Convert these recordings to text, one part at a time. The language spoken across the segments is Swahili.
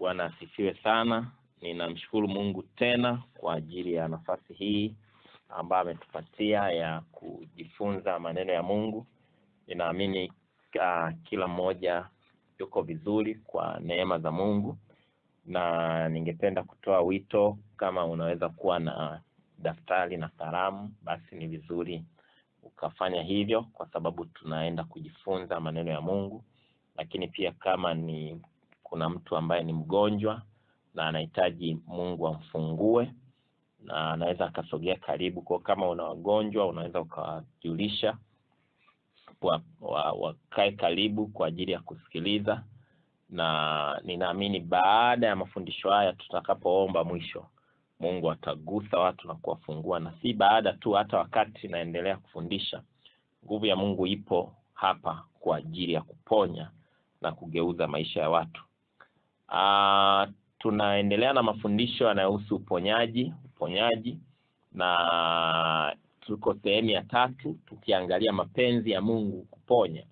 Bwana asifiwe sana. Ninamshukuru Mungu tena kwa ajili ya nafasi hii ambayo ametupatia ya kujifunza maneno ya Mungu. Ninaamini uh, kila mmoja yuko vizuri kwa neema za Mungu, na ningependa kutoa wito, kama unaweza kuwa na daftari na kalamu, basi ni vizuri ukafanya hivyo, kwa sababu tunaenda kujifunza maneno ya Mungu. Lakini pia kama ni kuna mtu ambaye ni mgonjwa na anahitaji Mungu amfungue, na anaweza akasogea karibu. Kwa kama una wagonjwa, unaweza ukawajulisha wa, wa, wakae karibu kwa ajili ya kusikiliza, na ninaamini baada ya mafundisho haya tutakapoomba mwisho, Mungu atagusa watu na kuwafungua, na si baada tu, hata wakati naendelea kufundisha, nguvu ya Mungu ipo hapa kwa ajili ya kuponya na kugeuza maisha ya watu. Ah, tunaendelea na mafundisho yanayohusu uponyaji uponyaji, na tuko sehemu ya tatu tukiangalia mapenzi ya Mungu kuponya.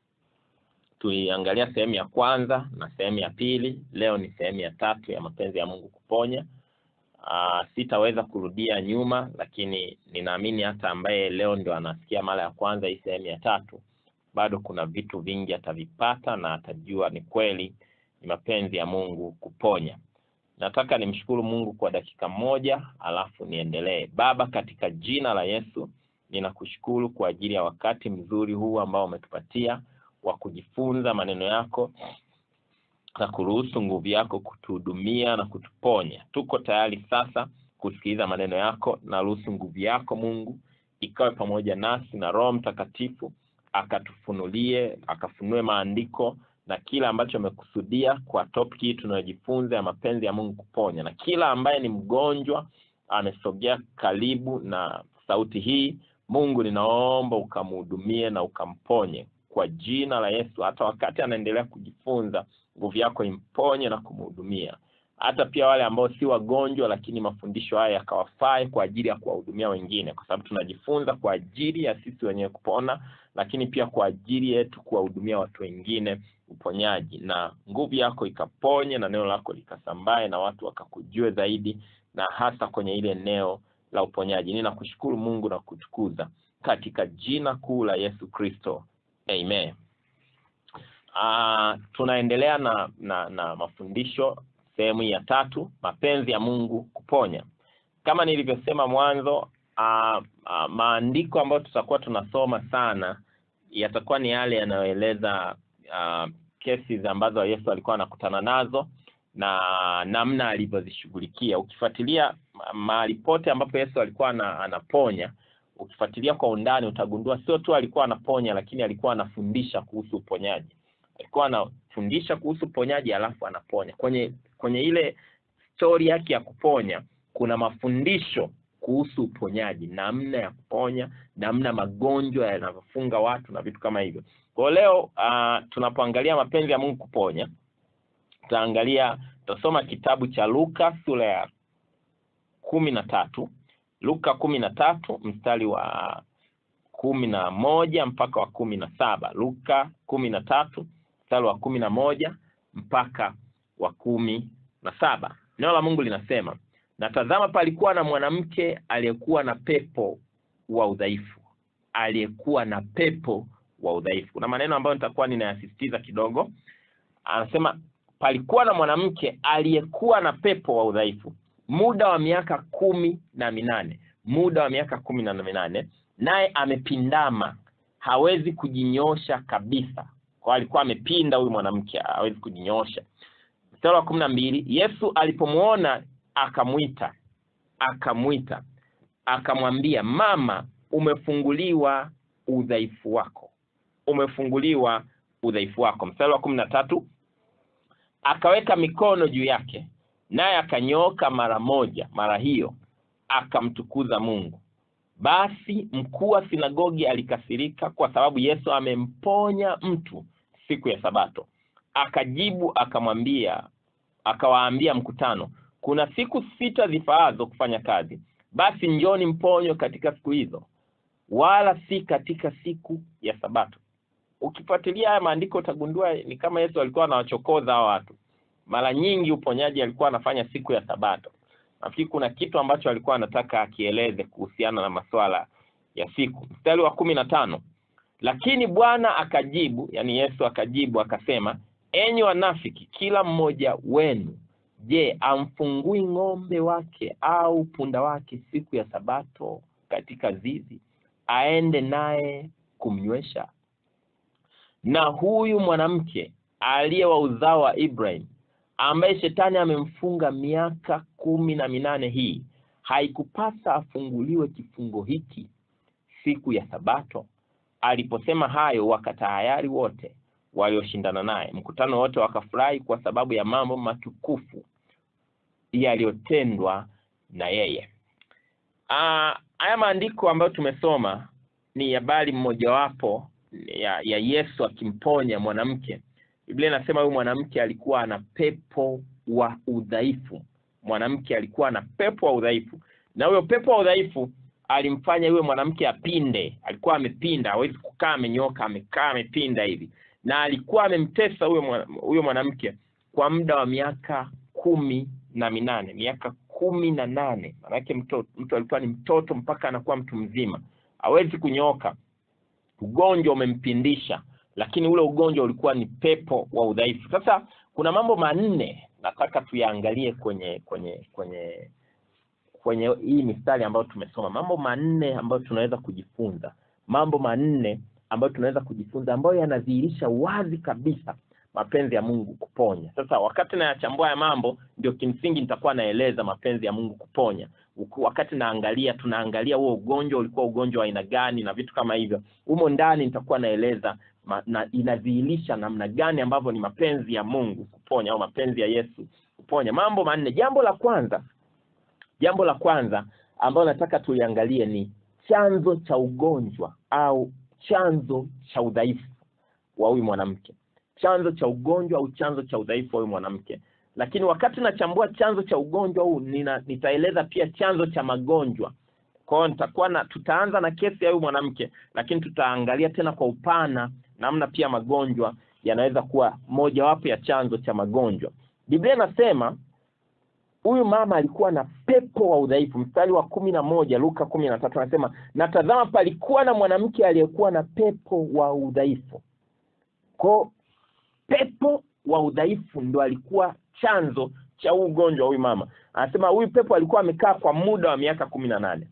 Tuliangalia sehemu ya kwanza na sehemu ya pili. Leo ni sehemu ya tatu ya mapenzi ya Mungu kuponya. Ah, sitaweza kurudia nyuma, lakini ninaamini hata ambaye leo ndio anasikia mara ya kwanza hii sehemu ya tatu, bado kuna vitu vingi atavipata na atajua ni kweli ni mapenzi ya Mungu kuponya. Nataka nimshukuru Mungu kwa dakika moja, alafu niendelee. Baba, katika jina la Yesu, ninakushukuru kwa ajili ya wakati mzuri huu ambao umetupatia wa kujifunza maneno yako na kuruhusu nguvu yako kutuhudumia na kutuponya. Tuko tayari sasa kusikiliza maneno yako, na ruhusu nguvu yako Mungu ikawe pamoja nasi, na Roho Mtakatifu akatufunulie, akafunue maandiko na kila ambacho amekusudia kwa topic hii tunayojifunza ya mapenzi ya Mungu kuponya, na kila ambaye ni mgonjwa amesogea karibu na sauti hii, Mungu ninaomba ukamhudumie na ukamponye kwa jina la Yesu. Hata wakati anaendelea kujifunza, nguvu yako imponye na kumhudumia. Hata pia wale ambao si wagonjwa, lakini mafundisho haya yakawafae kwa ajili ya kuwahudumia wengine, kwa sababu tunajifunza kwa ajili ya sisi wenyewe kupona, lakini pia kwa ajili yetu kuwahudumia watu wengine uponyaji, na nguvu yako ikaponye na neno lako likasambae na watu wakakujue zaidi, na hasa kwenye ile eneo la uponyaji. Ninakushukuru Mungu na kutukuza katika jina kuu la Yesu Kristo, amen. Ah, tunaendelea na, na na mafundisho sehemu ya tatu, mapenzi ya Mungu kuponya. Kama nilivyosema mwanzo, ah, ah, maandiko ambayo tutakuwa tunasoma sana yatakuwa ni yale yanayoeleza uh, kesi ambazo Yesu alikuwa anakutana nazo na namna alivyozishughulikia. Ukifuatilia mahali pote ambapo Yesu alikuwa ana, anaponya, ukifuatilia kwa undani utagundua sio tu alikuwa anaponya, lakini alikuwa anafundisha kuhusu uponyaji. Alikuwa anafundisha kuhusu uponyaji alafu anaponya. Kwenye kwenye ile stori yake ya kuponya kuna mafundisho kuhusu uponyaji, namna ya kuponya, namna magonjwa yanavyofunga watu na vitu kama hivyo. Kwa leo uh, tunapoangalia mapenzi ya Mungu kuponya, tutaangalia tutasoma kitabu cha Luka sura ya kumi na tatu Luka kumi na tatu mstari wa kumi na moja mpaka wa kumi na saba Luka kumi na tatu mstari wa kumi na moja mpaka wa kumi na saba Neno la Mungu linasema na tazama, palikuwa na mwanamke aliyekuwa na pepo wa udhaifu, aliyekuwa na pepo wa udhaifu. Kuna maneno ambayo nitakuwa ninayasisitiza kidogo. Anasema palikuwa na mwanamke aliyekuwa na pepo wa udhaifu muda wa miaka kumi na minane muda wa miaka kumi na minane naye amepindama, hawezi kujinyosha kabisa. Kwa alikuwa amepinda huyu mwanamke, hawezi kujinyosha. Mstari wa kumi na mbili Yesu alipomwona akamwita akamwita akamwambia, mama, umefunguliwa udhaifu wako, umefunguliwa udhaifu wako. Mstari wa kumi na tatu akaweka mikono juu yake, naye akanyooka mara moja, mara hiyo akamtukuza Mungu. Basi mkuu wa sinagogi alikasirika kwa sababu Yesu amemponya mtu siku ya Sabato. Akajibu akamwambia, akawaambia mkutano kuna siku sita zifaazo kufanya kazi, basi njoni mponywe katika siku hizo, wala si katika siku ya Sabato. Ukifuatilia haya maandiko utagundua ni kama Yesu alikuwa anawachokoza hao watu. mara nyingi uponyaji alikuwa anafanya siku ya Sabato. Nafikiri kuna kitu ambacho alikuwa anataka akieleze kuhusiana na masuala ya siku. Mstari wa kumi na tano lakini Bwana akajibu, yani Yesu akajibu akasema, enyi wanafiki, kila mmoja wenu, je, amfungui ng'ombe wake au punda wake siku ya Sabato katika zizi, aende naye kumnywesha? Na huyu mwanamke aliye wa uzao wa Ibrahim, ambaye shetani amemfunga miaka kumi na minane hii, haikupasa afunguliwe kifungo hiki siku ya Sabato? Aliposema hayo, wakatahayari wote walioshindana naye. Mkutano wote wakafurahi kwa sababu ya mambo matukufu yaliyotendwa na yeye. Ah, haya maandiko ambayo tumesoma ni habari mmojawapo ya, ya Yesu akimponya mwanamke. Biblia inasema huyu mwanamke alikuwa ana pepo wa udhaifu. Mwanamke alikuwa na pepo wa udhaifu, na huyo pepo wa udhaifu alimfanya yule mwanamke apinde. Alikuwa amepinda, hawezi kukaa amenyoka, amekaa amepinda hivi, na alikuwa amemtesa huyo mwana- huyo mwanamke kwa muda wa miaka kumi na minane, miaka kumi na nane. Maanake mtu, mtu alikuwa ni mtoto mpaka anakuwa mtu mzima, hawezi kunyooka. Ugonjwa umempindisha, lakini ule ugonjwa ulikuwa ni pepo wa udhaifu. Sasa kuna mambo manne nataka tuyaangalie kwenye kwenye kwenye kwenye hii mistari ambayo tumesoma, mambo manne ambayo tunaweza kujifunza, mambo manne ambayo tunaweza kujifunza ambayo yanadhihirisha wazi kabisa mapenzi ya Mungu kuponya. Sasa wakati nayachambua ya mambo, ndio kimsingi nitakuwa naeleza mapenzi ya Mungu kuponya. Uku- Wakati naangalia, tunaangalia huo ugonjwa ulikuwa ugonjwa wa aina gani na vitu kama hivyo. Humo ndani nitakuwa naeleza ma, na inadhihirisha namna gani ambavyo ni mapenzi ya Mungu kuponya au mapenzi ya Yesu kuponya. Mambo manne. Jambo la kwanza Jambo la kwanza ambalo nataka tuliangalie ni chanzo cha ugonjwa au chanzo cha udhaifu wa huyu mwanamke, chanzo cha ugonjwa au chanzo cha udhaifu wa huyu mwanamke. Lakini wakati nachambua chanzo cha ugonjwa huu nina, nitaeleza pia chanzo cha magonjwa. Kwa hiyo nitakuwa na tutaanza na kesi ya huyu mwanamke, lakini tutaangalia tena kwa upana namna pia magonjwa yanaweza kuwa mojawapo ya chanzo cha magonjwa. Biblia inasema huyu mama alikuwa na pepo wa udhaifu. Mstari wa kumi na moja Luka kumi na tatu anasema na tazama, palikuwa na mwanamke aliyekuwa na pepo wa udhaifu. Ko pepo wa udhaifu ndo alikuwa chanzo cha huu ugonjwa wa huyu mama. Anasema huyu pepo alikuwa amekaa kwa muda wa miaka kumi na nane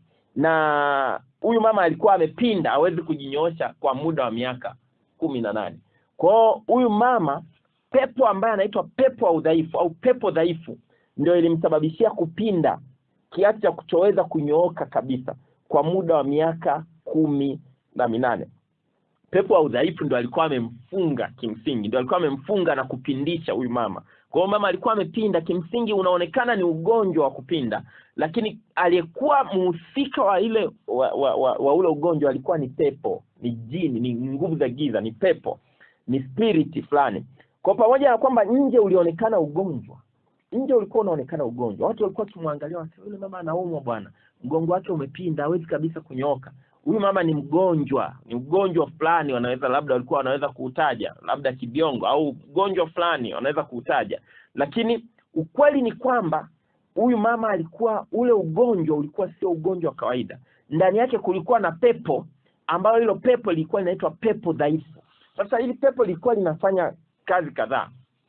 na huyu mama alikuwa amepinda, hawezi kujinyoosha kwa muda wa miaka kumi na nane. Kwao huyu mama, pepo ambaye anaitwa pepo wa udhaifu au pepo dhaifu ndio ilimsababishia kupinda kiasi cha kuchoweza kunyooka kabisa kwa muda wa miaka kumi na minane. Pepo wa udhaifu ndo alikuwa amemfunga kimsingi, ndo alikuwa amemfunga na kupindisha huyu mama. Kwa hiyo mama alikuwa amepinda, kimsingi unaonekana ni ugonjwa wa kupinda, lakini aliyekuwa mhusika wa ile wa, wa, wa, wa ule ugonjwa alikuwa ni pepo, ni jini, ni nguvu za giza, ni pepo, ni spiriti fulani. Kwa pamoja na kwamba nje ulionekana ugonjwa nje ulikuwa unaonekana ugonjwa, watu walikuwa wakimwangalia, wanasema yule mama anaumwa bwana, mgongo wake umepinda, hawezi kabisa kunyooka. Huyu mama ni mgonjwa, ni ugonjwa fulani, wanaweza labda walikuwa wanaweza kuutaja, labda kibiongo au ugonjwa fulani wanaweza kuutaja, lakini ukweli ni kwamba huyu mama alikuwa, ule ugonjwa ulikuwa sio ugonjwa wa kawaida. Ndani yake kulikuwa na pepo, ambayo hilo pepo lilikuwa linaitwa pepo dhaifu. Sasa hili pepo lilikuwa linafanya kazi kadhaa.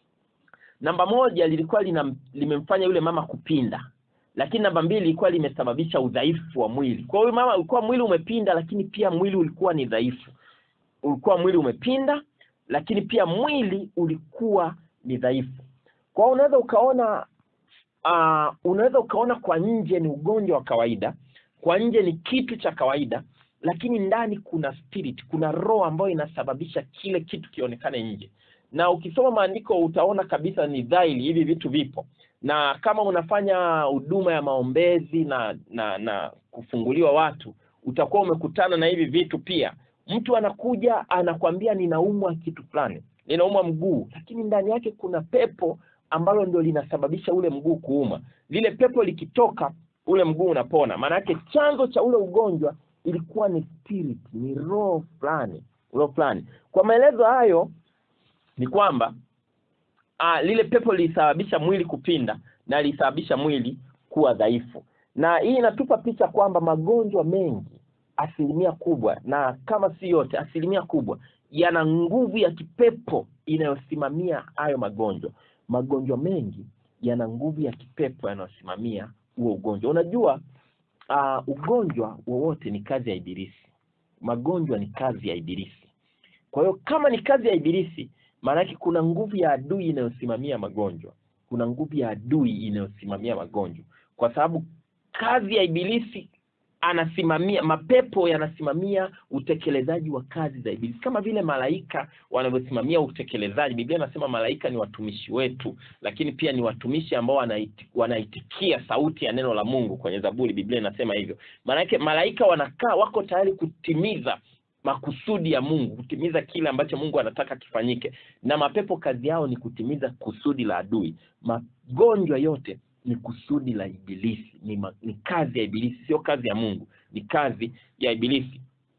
Namba moja lilikuwa lina, limemfanya yule mama kupinda, lakini namba mbili lilikuwa limesababisha udhaifu wa mwili. Kwa hiyo mama ulikuwa mwili umepinda, lakini pia mwili ulikuwa ni dhaifu. Ulikuwa mwili umepinda, lakini pia mwili ulikuwa ni dhaifu. Kwa hiyo unaweza ukaona uh, unaweza ukaona kwa nje ni ugonjwa wa kawaida, kwa nje ni kitu cha kawaida, lakini ndani kuna spirit, kuna roho ambayo inasababisha kile kitu kionekane nje na ukisoma maandiko utaona kabisa ni dhahiri hivi vitu vipo, na kama unafanya huduma ya maombezi na na na kufunguliwa watu, utakuwa umekutana na hivi vitu pia. Mtu anakuja anakwambia ninaumwa kitu fulani, ninaumwa mguu, lakini ndani yake kuna pepo ambalo ndio linasababisha ule mguu kuuma. Lile pepo likitoka, ule mguu unapona. Maana yake chanzo cha ule ugonjwa ilikuwa ni spirit, ni roho fulani, roho fulani. Kwa maelezo hayo ni kwamba uh, lile pepo lilisababisha mwili kupinda na lilisababisha mwili kuwa dhaifu na hii inatupa picha kwamba magonjwa mengi asilimia kubwa na kama si yote asilimia kubwa yana nguvu ya kipepo inayosimamia hayo magonjwa magonjwa mengi yana nguvu ya kipepo yanayosimamia huo ugonjwa unajua uh, ugonjwa wowote ni kazi ya ibilisi magonjwa ni kazi ya ibilisi kwa hiyo kama ni kazi ya ibilisi maanake kuna nguvu ya adui inayosimamia magonjwa kuna nguvu ya adui inayosimamia magonjwa kwa sababu kazi ya ibilisi anasimamia mapepo yanasimamia utekelezaji wa kazi za ibilisi kama vile malaika wanavyosimamia utekelezaji biblia inasema malaika ni watumishi wetu lakini pia ni watumishi ambao wanaiti, wanaitikia sauti ya neno la mungu kwenye zaburi biblia inasema hivyo maanake malaika wanakaa wako tayari kutimiza makusudi ya mungu kutimiza kile ambacho mungu anataka kifanyike na mapepo kazi yao ni kutimiza kusudi la adui magonjwa yote ni kusudi la ibilisi ni, ma, ni kazi ya ibilisi sio kazi ya mungu ni kazi ya ibilisi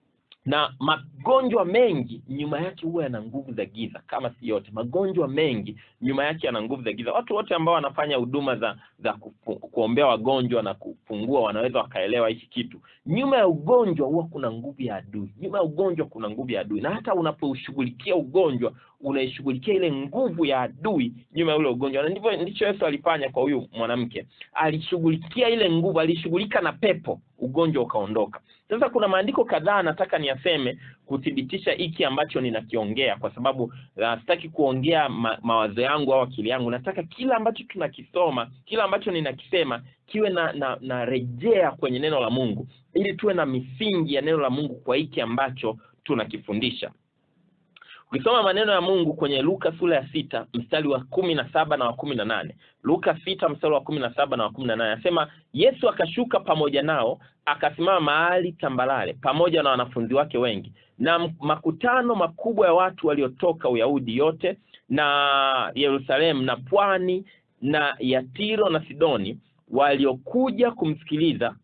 na magonjwa mengi nyuma yake huwa yana nguvu za giza kama si yote magonjwa mengi nyuma yake yana nguvu za giza watu wote ambao wanafanya huduma za za kufu, kuombea wagonjwa na kufungua wanaweza wakaelewa hiki kitu nyuma ya ugonjwa huwa kuna nguvu ya adui nyuma ya ugonjwa kuna nguvu ya adui na hata unapoushughulikia ugonjwa unaishughulikia ile nguvu ya adui nyuma ya ule ugonjwa na ndivyo ndicho yesu alifanya kwa huyu mwanamke alishughulikia ile nguvu alishughulika na pepo ugonjwa ukaondoka sasa kuna maandiko kadhaa nataka niyaseme kuthibitisha hiki ambacho ninakiongea kwa sababu uh, sitaki kuongea ma, mawazo yangu au akili yangu nataka kila ambacho tunakisoma kila ambacho ninakisema kiwe na, na, na rejea kwenye neno la mungu ili tuwe na misingi ya neno la mungu kwa hiki ambacho tunakifundisha ukisoma maneno ya mungu kwenye luka sura ya sita mstari wa kumi na saba na wa kumi na nane luka sita mstari wa kumi na saba na wa kumi na nane anasema yesu akashuka pamoja nao akasimama mahali tambalale pamoja na wanafunzi wake wengi na makutano makubwa ya watu waliotoka uyahudi yote na yerusalemu na pwani na ya tiro na sidoni waliokuja kumsikiliza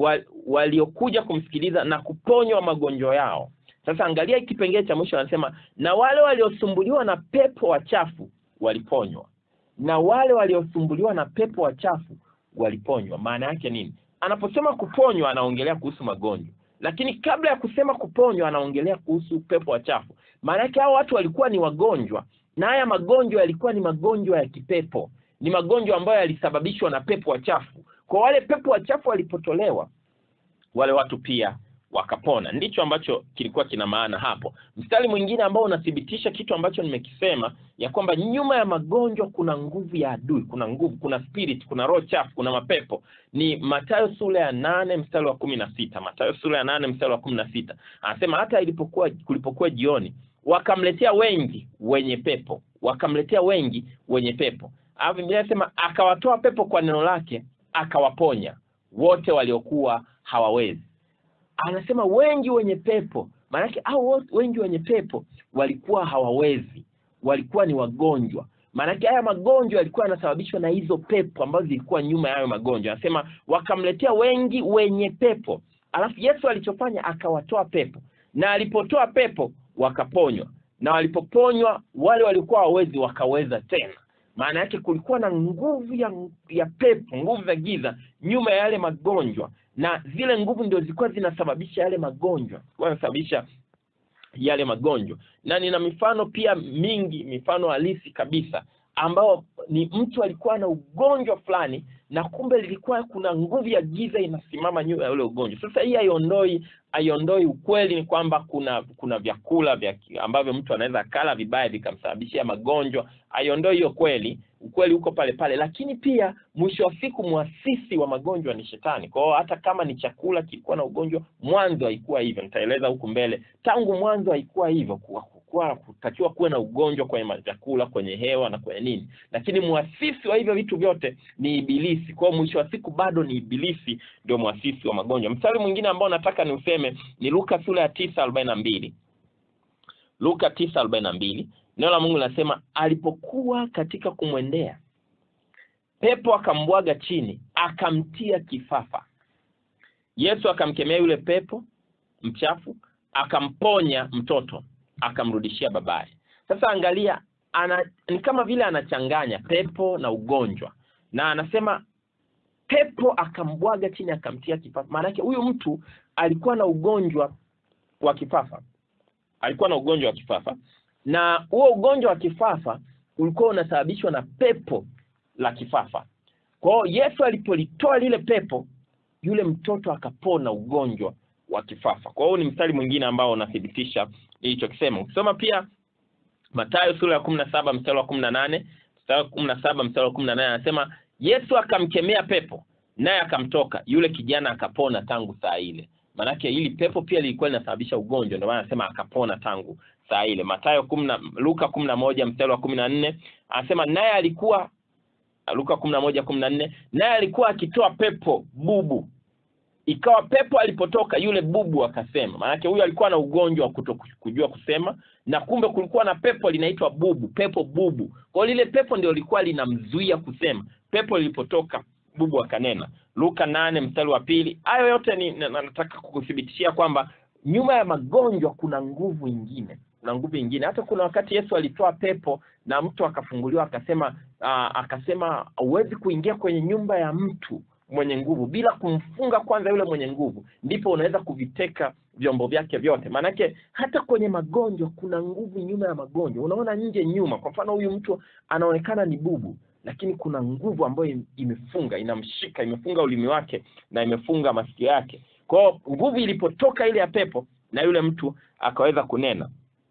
waliokuja kumsikiliza na kuponywa magonjwa yao sasa angalia kipengele cha mwisho anasema na wale waliosumbuliwa na pepo wachafu waliponywa na wale waliosumbuliwa na pepo wachafu waliponywa maana yake nini anaposema kuponywa anaongelea kuhusu magonjwa lakini kabla ya kusema kuponywa anaongelea kuhusu pepo wachafu maana yake hao watu walikuwa ni wagonjwa na haya magonjwa yalikuwa ni magonjwa ya kipepo ni magonjwa ambayo yalisababishwa na pepo wachafu kwa wale pepo wachafu walipotolewa wale watu pia wakapona ndicho ambacho kilikuwa kina maana hapo mstari mwingine ambao unathibitisha kitu ambacho nimekisema ya kwamba nyuma ya magonjwa kuna nguvu ya adui kuna nguvu kuna spirit kuna roho chafu kuna mapepo ni matayo sura ya nane mstari wa kumi na sita matayo sura ya nane mstari wa kumi na sita anasema hata ilipokuwa kulipokuwa jioni wakamletea wengi wenye pepo wakamletea wengi wenye pepo alafu biblia inasema akawatoa pepo kwa neno lake akawaponya wote waliokuwa hawawezi anasema wengi wenye pepo maanake au wengi wenye pepo walikuwa hawawezi walikuwa ni wagonjwa maanake haya magonjwa yalikuwa yanasababishwa na hizo pepo ambazo zilikuwa nyuma ya hayo magonjwa anasema wakamletea wengi wenye pepo alafu yesu alichofanya akawatoa pepo na alipotoa pepo wakaponywa na walipoponywa wale walikuwa hawawezi wakaweza tena maana yake kulikuwa na nguvu ya, ya pepo nguvu za giza nyuma ya yale magonjwa na zile nguvu ndio zilikuwa zinasababisha yale magonjwa zilikuwa zinasababisha yale magonjwa na nina mifano pia mingi mifano halisi kabisa ambao ni mtu alikuwa na ugonjwa fulani na kumbe lilikuwa kuna nguvu ya giza inasimama nyuma ya ule ugonjwa sasa hii haiondoi haiondoi ukweli ni kwamba kuna kuna vyakula vya ambavyo mtu anaweza akala vibaya vikamsababishia magonjwa haiondoi hiyo kweli ukweli uko pale pale lakini pia mwisho wa siku mwasisi wa magonjwa ni shetani kwa hiyo hata kama ni chakula kilikuwa na ugonjwa mwanzo haikuwa hivyo nitaeleza huku mbele tangu mwanzo haikuwa hivyo kuwa kuwa kutakiwa kuwe na ugonjwa kwenye vyakula kwenye hewa na kwenye nini lakini mwasisi wa hivyo vitu vyote ni ibilisi kwao mwisho wa siku bado ni ibilisi ndio mwasisi wa magonjwa mstari mwingine ambao nataka ni useme ni luka sura ya tisa arobaini na mbili luka tisa arobaini na mbili neno la mungu linasema alipokuwa katika kumwendea pepo akambwaga chini akamtia kifafa yesu akamkemea yule pepo mchafu akamponya mtoto akamrudishia babaye sasa angalia ana ni kama vile anachanganya pepo na ugonjwa na anasema pepo akambwaga chini akamtia kifafa maanake huyu mtu alikuwa na ugonjwa wa kifafa alikuwa na ugonjwa wa kifafa na huo ugonjwa wa kifafa ulikuwa unasababishwa na pepo la kifafa kwa hiyo yesu alipolitoa lile pepo yule mtoto akapona ugonjwa wa kifafa kwa hiyo ni mstari mwingine ambao unathibitisha ilichokisema ukisoma pia matayo sura ya kumi na saba mstari wa kumi na nane mstari wa kumi na saba mstari wa kumi na nane anasema yesu akamkemea pepo naye akamtoka yule kijana akapona tangu saa ile maanake hili pepo pia lilikuwa linasababisha ugonjwa ndio maana anasema akapona tangu saa ile matayo kumi na luka kumi na moja mstari wa kumi na nne anasema naye alikuwa luka kumi na moja kumi na nne naye alikuwa akitoa pepo bubu ikawa pepo alipotoka yule bubu akasema maanake huyu alikuwa na ugonjwa wa kuto kujua kusema na kumbe kulikuwa na pepo linaitwa bubu pepo bubu kwa lile pepo ndio lilikuwa linamzuia kusema pepo lilipotoka bubu akanena luka nane mstari wa pili hayo yote ni na- nataka kukuthibitishia kwamba nyuma ya magonjwa kuna nguvu ingine kuna nguvu ingine hata kuna wakati yesu alitoa pepo na mtu akafunguliwa akasema uh, akasema huwezi kuingia kwenye nyumba ya mtu mwenye nguvu bila kumfunga kwanza yule mwenye nguvu ndipo unaweza kuviteka vyombo vyake vyote maanake hata kwenye magonjwa kuna nguvu nyuma ya magonjwa unaona nje nyuma kwa mfano huyu mtu anaonekana ni bubu lakini kuna nguvu ambayo im- imefunga inamshika imefunga ulimi wake na imefunga masikio yake kwao nguvu ilipotoka ile ya pepo na yule mtu akaweza kunena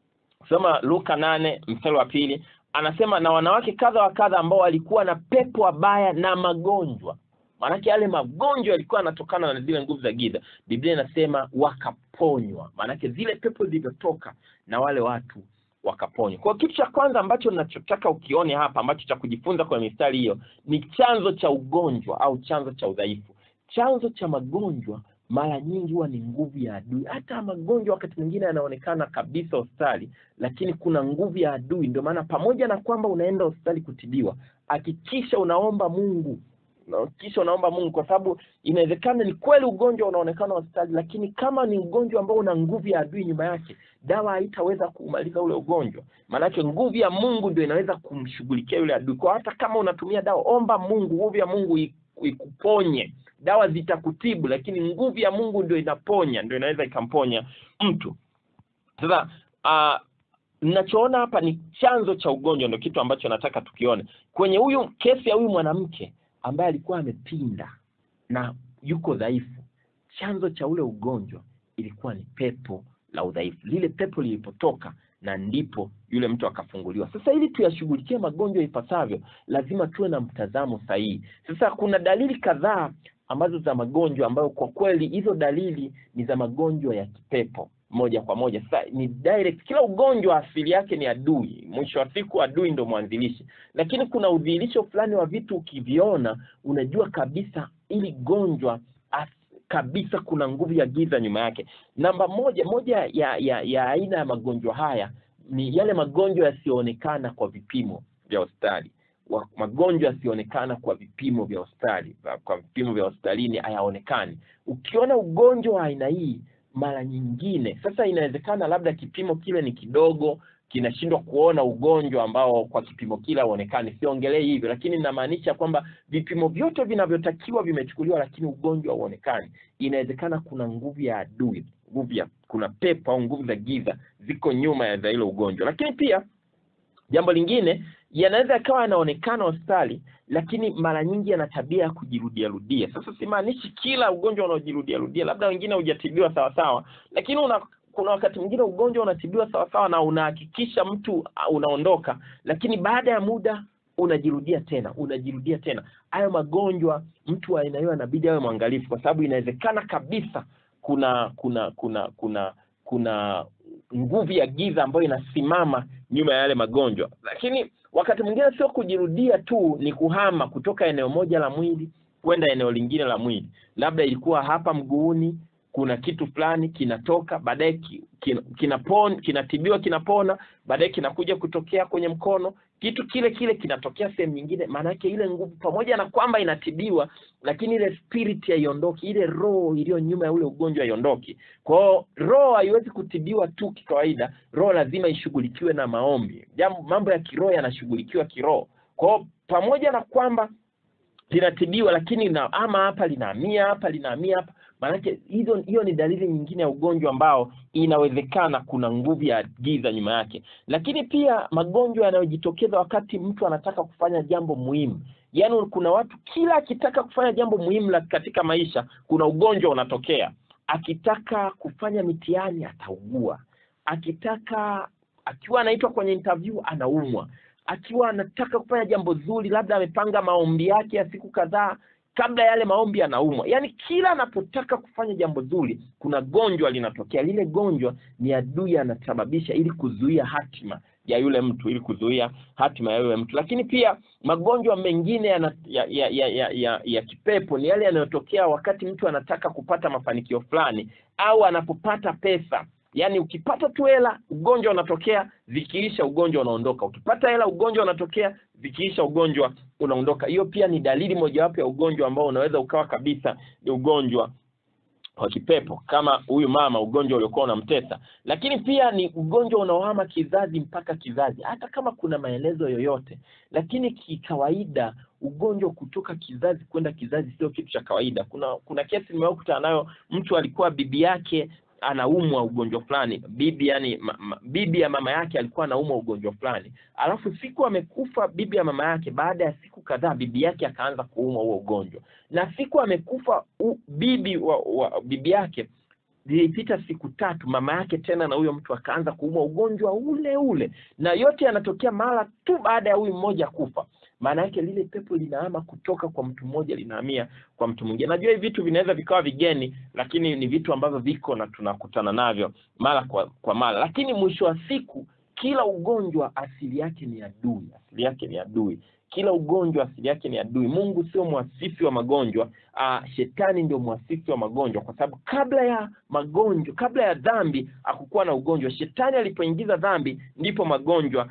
soma luka nane mstari wa pili anasema na wanawake kadha wa kadha ambao walikuwa na pepo wabaya na magonjwa maanake yale magonjwa yalikuwa yanatokana na zile nguvu za giza biblia inasema wakaponywa maanake zile pepo zilivyotoka na wale watu wakaponywa kwa hiyo kitu cha kwanza ambacho ninachotaka ukione hapa ambacho cha kujifunza kwenye mistari hiyo ni chanzo cha ugonjwa au chanzo cha udhaifu chanzo cha magonjwa mara nyingi huwa ni nguvu ya adui hata magonjwa wakati mwingine yanaonekana kabisa hospitali lakini kuna nguvu ya adui ndio maana pamoja na kwamba unaenda hospitali kutibiwa hakikisha unaomba mungu Na kisha unaomba mungu kwa sababu inawezekana ni kweli ugonjwa unaonekana hospitali lakini kama ni ugonjwa ambao una nguvu ya adui nyuma yake dawa haitaweza kumaliza ule ugonjwa maanake nguvu ya mungu ndio inaweza kumshughulikia yule adui kwa hata kama unatumia dawa omba mungu nguvu ya mungu i- ikuponye dawa zitakutibu lakini nguvu ya mungu ndio inaponya ndio inaweza ikamponya mtu sasa uh, ninachoona hapa ni chanzo cha ugonjwa ndio kitu ambacho nataka tukione kwenye huyu kesi ya huyu mwanamke ambaye alikuwa amepinda na yuko dhaifu chanzo cha ule ugonjwa ilikuwa ni pepo la udhaifu lile pepo lilipotoka na ndipo yule mtu akafunguliwa sasa ili tuyashughulikie magonjwa ipasavyo lazima tuwe na mtazamo sahihi sasa kuna dalili kadhaa ambazo za magonjwa ambayo kwa kweli hizo dalili ni za magonjwa ya kipepo moja kwa moja sasa ni direct kila ugonjwa asili yake ni adui mwisho wa siku adui ndo mwanzilishi lakini kuna udhihirisho fulani wa vitu ukiviona unajua kabisa ili gonjwa as, kabisa kuna nguvu ya giza nyuma yake namba moja moja ya ya ya aina ya magonjwa haya ni yale magonjwa yasiyoonekana kwa vipimo vya hospitali wa- magonjwa yasiyoonekana kwa vipimo vya hospitali kwa vipimo vya hospitalini hayaonekani ukiona ugonjwa wa aina hii mara nyingine sasa inawezekana labda kipimo kile ni kidogo kinashindwa kuona ugonjwa ambao kwa kipimo kile hauonekani siongelei hivyo lakini inamaanisha kwamba vipimo vyote vinavyotakiwa vimechukuliwa lakini ugonjwa hauonekani inawezekana kuna nguvu ya adui nguvu ya kuna pepo au nguvu za giza ziko nyuma ya za hilo ugonjwa lakini pia jambo lingine yanaweza yakawa yanaonekana hospitali lakini mara nyingi yana tabia ya kujirudia rudia sasa simaanishi kila ugonjwa unaojirudia rudia labda wengine hujatibiwa sawasawa lakini una kuna wakati mwingine ugonjwa unatibiwa sawasawa na unahakikisha mtu uh, unaondoka lakini baada ya muda unajirudia tena unajirudia tena hayo magonjwa mtu wa aina hiyo anabidi awe mwangalifu kwa sababu inawezekana kabisa kuna kuna kuna kuna kuna nguvu ya giza ambayo inasimama nyuma ya yale magonjwa lakini wakati mwingine sio kujirudia tu ni kuhama kutoka eneo moja la mwili kwenda eneo lingine la mwili labda ilikuwa hapa mguuni kuna kitu fulani kinatoka baadaye ki, kin, kinapon, kinatibiwa kinapona baadaye kinakuja kutokea kwenye mkono kitu kile kile kinatokea sehemu nyingine maana yake ile nguvu pamoja na kwamba inatibiwa lakini ile spirit haiondoki ile roho iliyo nyuma ya ule ugonjwa haiondoki kwao roho haiwezi kutibiwa tu kikawaida roho lazima ishughulikiwe na maombi jambo mambo ya kiroho yanashughulikiwa kiroho kwao pamoja na kwamba linatibiwa lakini na, ama hapa linahamia hapa linahamia hapa maanake hizo hiyo ni dalili nyingine ya ugonjwa ambao inawezekana kuna nguvu ya giza nyuma yake lakini pia magonjwa yanayojitokeza wakati mtu anataka kufanya jambo muhimu yaani kuna watu kila akitaka kufanya jambo muhimu la katika maisha kuna ugonjwa unatokea akitaka kufanya mitihani ataugua akitaka akiwa anaitwa kwenye interview anaumwa akiwa anataka kufanya jambo zuri labda amepanga maombi yake ya siku kadhaa kabla yale maombi anaumwa yaani kila anapotaka kufanya jambo zuri kuna gonjwa linatokea lile gonjwa ni adui anasababisha ili kuzuia hatima ya yule mtu ili kuzuia hatima ya yule mtu lakini pia magonjwa mengine ya, ya, ya, ya, ya, ya, ya kipepo ni yale yanayotokea wakati mtu anataka kupata mafanikio fulani au anapopata pesa yaani ukipata tu hela ugonjwa unatokea zikiisha ugonjwa unaondoka ukipata hela ugonjwa unatokea zikiisha ugonjwa unaondoka hiyo pia ni dalili mojawapo ya ugonjwa ambao unaweza ukawa kabisa ni ugonjwa wa kipepo kama huyu mama ugonjwa uliokuwa unamtesa lakini pia ni ugonjwa unaohama kizazi mpaka kizazi hata kama kuna maelezo yoyote lakini kikawaida ugonjwa kutoka kizazi kwenda kizazi sio kitu cha kawaida kuna kuna kesi nimewahi kukutana nayo mtu alikuwa bibi yake anaumwa ugonjwa fulani bibi yani ma, ma, bibi ya mama yake alikuwa anaumwa ugonjwa fulani alafu siku amekufa bibi ya mama yake baada ya siku kadhaa bibi yake akaanza kuumwa huo ugonjwa na siku amekufa u, bibi wa, wa bibi yake zilipita siku tatu mama yake tena na huyo mtu akaanza kuumwa ugonjwa ule ule na yote yanatokea mara tu baada ya huyu mmoja kufa maana yake lile pepo linahama kutoka kwa mtu mmoja linahamia kwa mtu mwingine najua hivi vitu vinaweza vikawa vigeni lakini ni vitu ambavyo viko na tunakutana navyo mara kwa, kwa mara lakini mwisho wa siku kila ugonjwa asili yake ni adui asili yake ni adui kila ugonjwa asili yake ni adui mungu sio mwasisi wa magonjwa uh, shetani ndio mwasisi wa magonjwa kwa sababu kabla ya magonjwa kabla ya dhambi hakukuwa na ugonjwa shetani alipoingiza dhambi ndipo magonjwa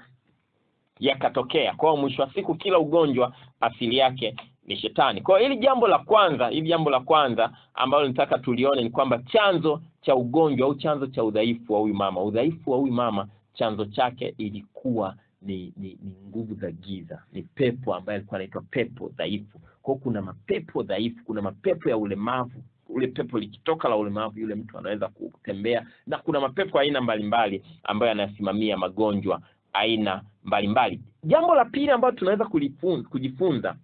yakatokea kwa hiyo mwisho wa siku kila ugonjwa asili yake ni shetani kwa hiyo hili jambo la kwanza hili jambo la kwanza ambalo nitaka tulione ni kwamba chanzo cha ugonjwa au chanzo cha udhaifu wa huyu mama udhaifu wa huyu mama chanzo chake ilikuwa ni ni, ni nguvu za giza ni pepo ambaye alikuwa anaitwa pepo dhaifu kwao kuna mapepo dhaifu kuna mapepo ya ulemavu ule pepo likitoka la ulemavu yule mtu anaweza kutembea na kuna mapepo aina mbalimbali ambayo yanasimamia magonjwa aina mbalimbali jambo la pili ambalo tunaweza kujifunza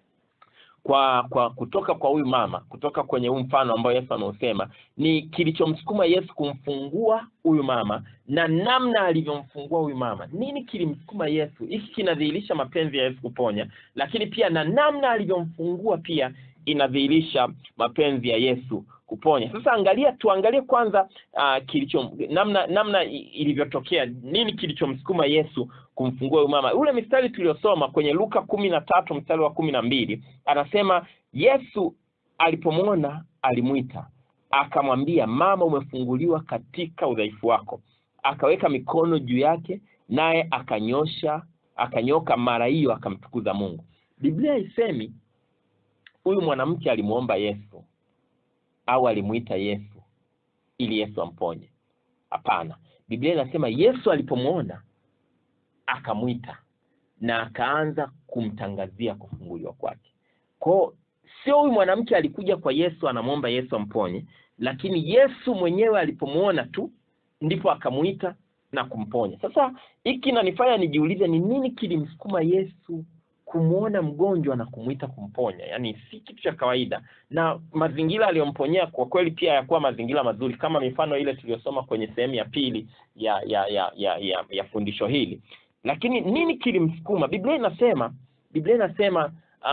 kwa kwa kutoka kwa huyu mama kutoka kwenye huu mfano ambao yesu ameusema ni kilichomsukuma yesu kumfungua huyu mama na namna alivyomfungua huyu mama nini kilimsukuma yesu hiki kinadhihirisha mapenzi ya yesu kuponya lakini pia na namna alivyomfungua pia inadhihirisha mapenzi ya yesu kuponya sasa angalia tuangalie kwanza uh, kilicho namna namna ilivyotokea nini kilichomsukuma yesu kumfungua huyu mama ule mistari tuliosoma kwenye luka kumi na tatu mstari wa kumi na mbili anasema yesu alipomwona alimwita akamwambia mama umefunguliwa katika udhaifu wako akaweka mikono juu yake naye akanyosha akanyoka mara hiyo akamtukuza mungu biblia haisemi huyu mwanamke alimwomba yesu au alimwita yesu ili yesu amponye hapana biblia inasema yesu alipomwona akamwita na akaanza kumtangazia kufunguliwa kwake kwao sio huyu mwanamke alikuja kwa yesu anamwomba yesu amponye lakini yesu mwenyewe alipomwona tu ndipo akamwita na kumponya sasa hiki nanifanya nijiulize ni nini kilimsukuma yesu kumwona mgonjwa na kumwita kumponya yaani si kitu cha kawaida na mazingira aliyomponyea kwa kweli pia yakuwa mazingira mazuri kama mifano ile tuliyosoma kwenye sehemu ya pili ya ya ya ya, ya, ya fundisho hili lakini nini kilimsukuma biblia inasema biblia inasema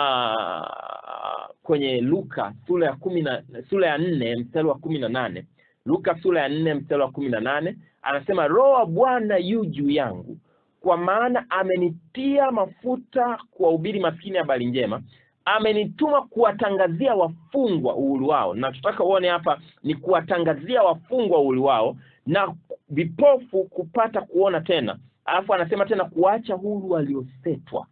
uh, kwenye luka sura ya kumi na sura ya nne mstari wa kumi na nane luka sura ya nne mstari wa kumi na nane anasema roho wa bwana yu juu yangu kwa maana amenitia mafuta kuwahubiri maskini habari njema amenituma kuwatangazia wafungwa uhuru wao. Nachotaka uone hapa ni kuwatangazia wafungwa uhuru wao na vipofu kupata kuona tena, alafu anasema tena kuwaacha huru waliosetwa.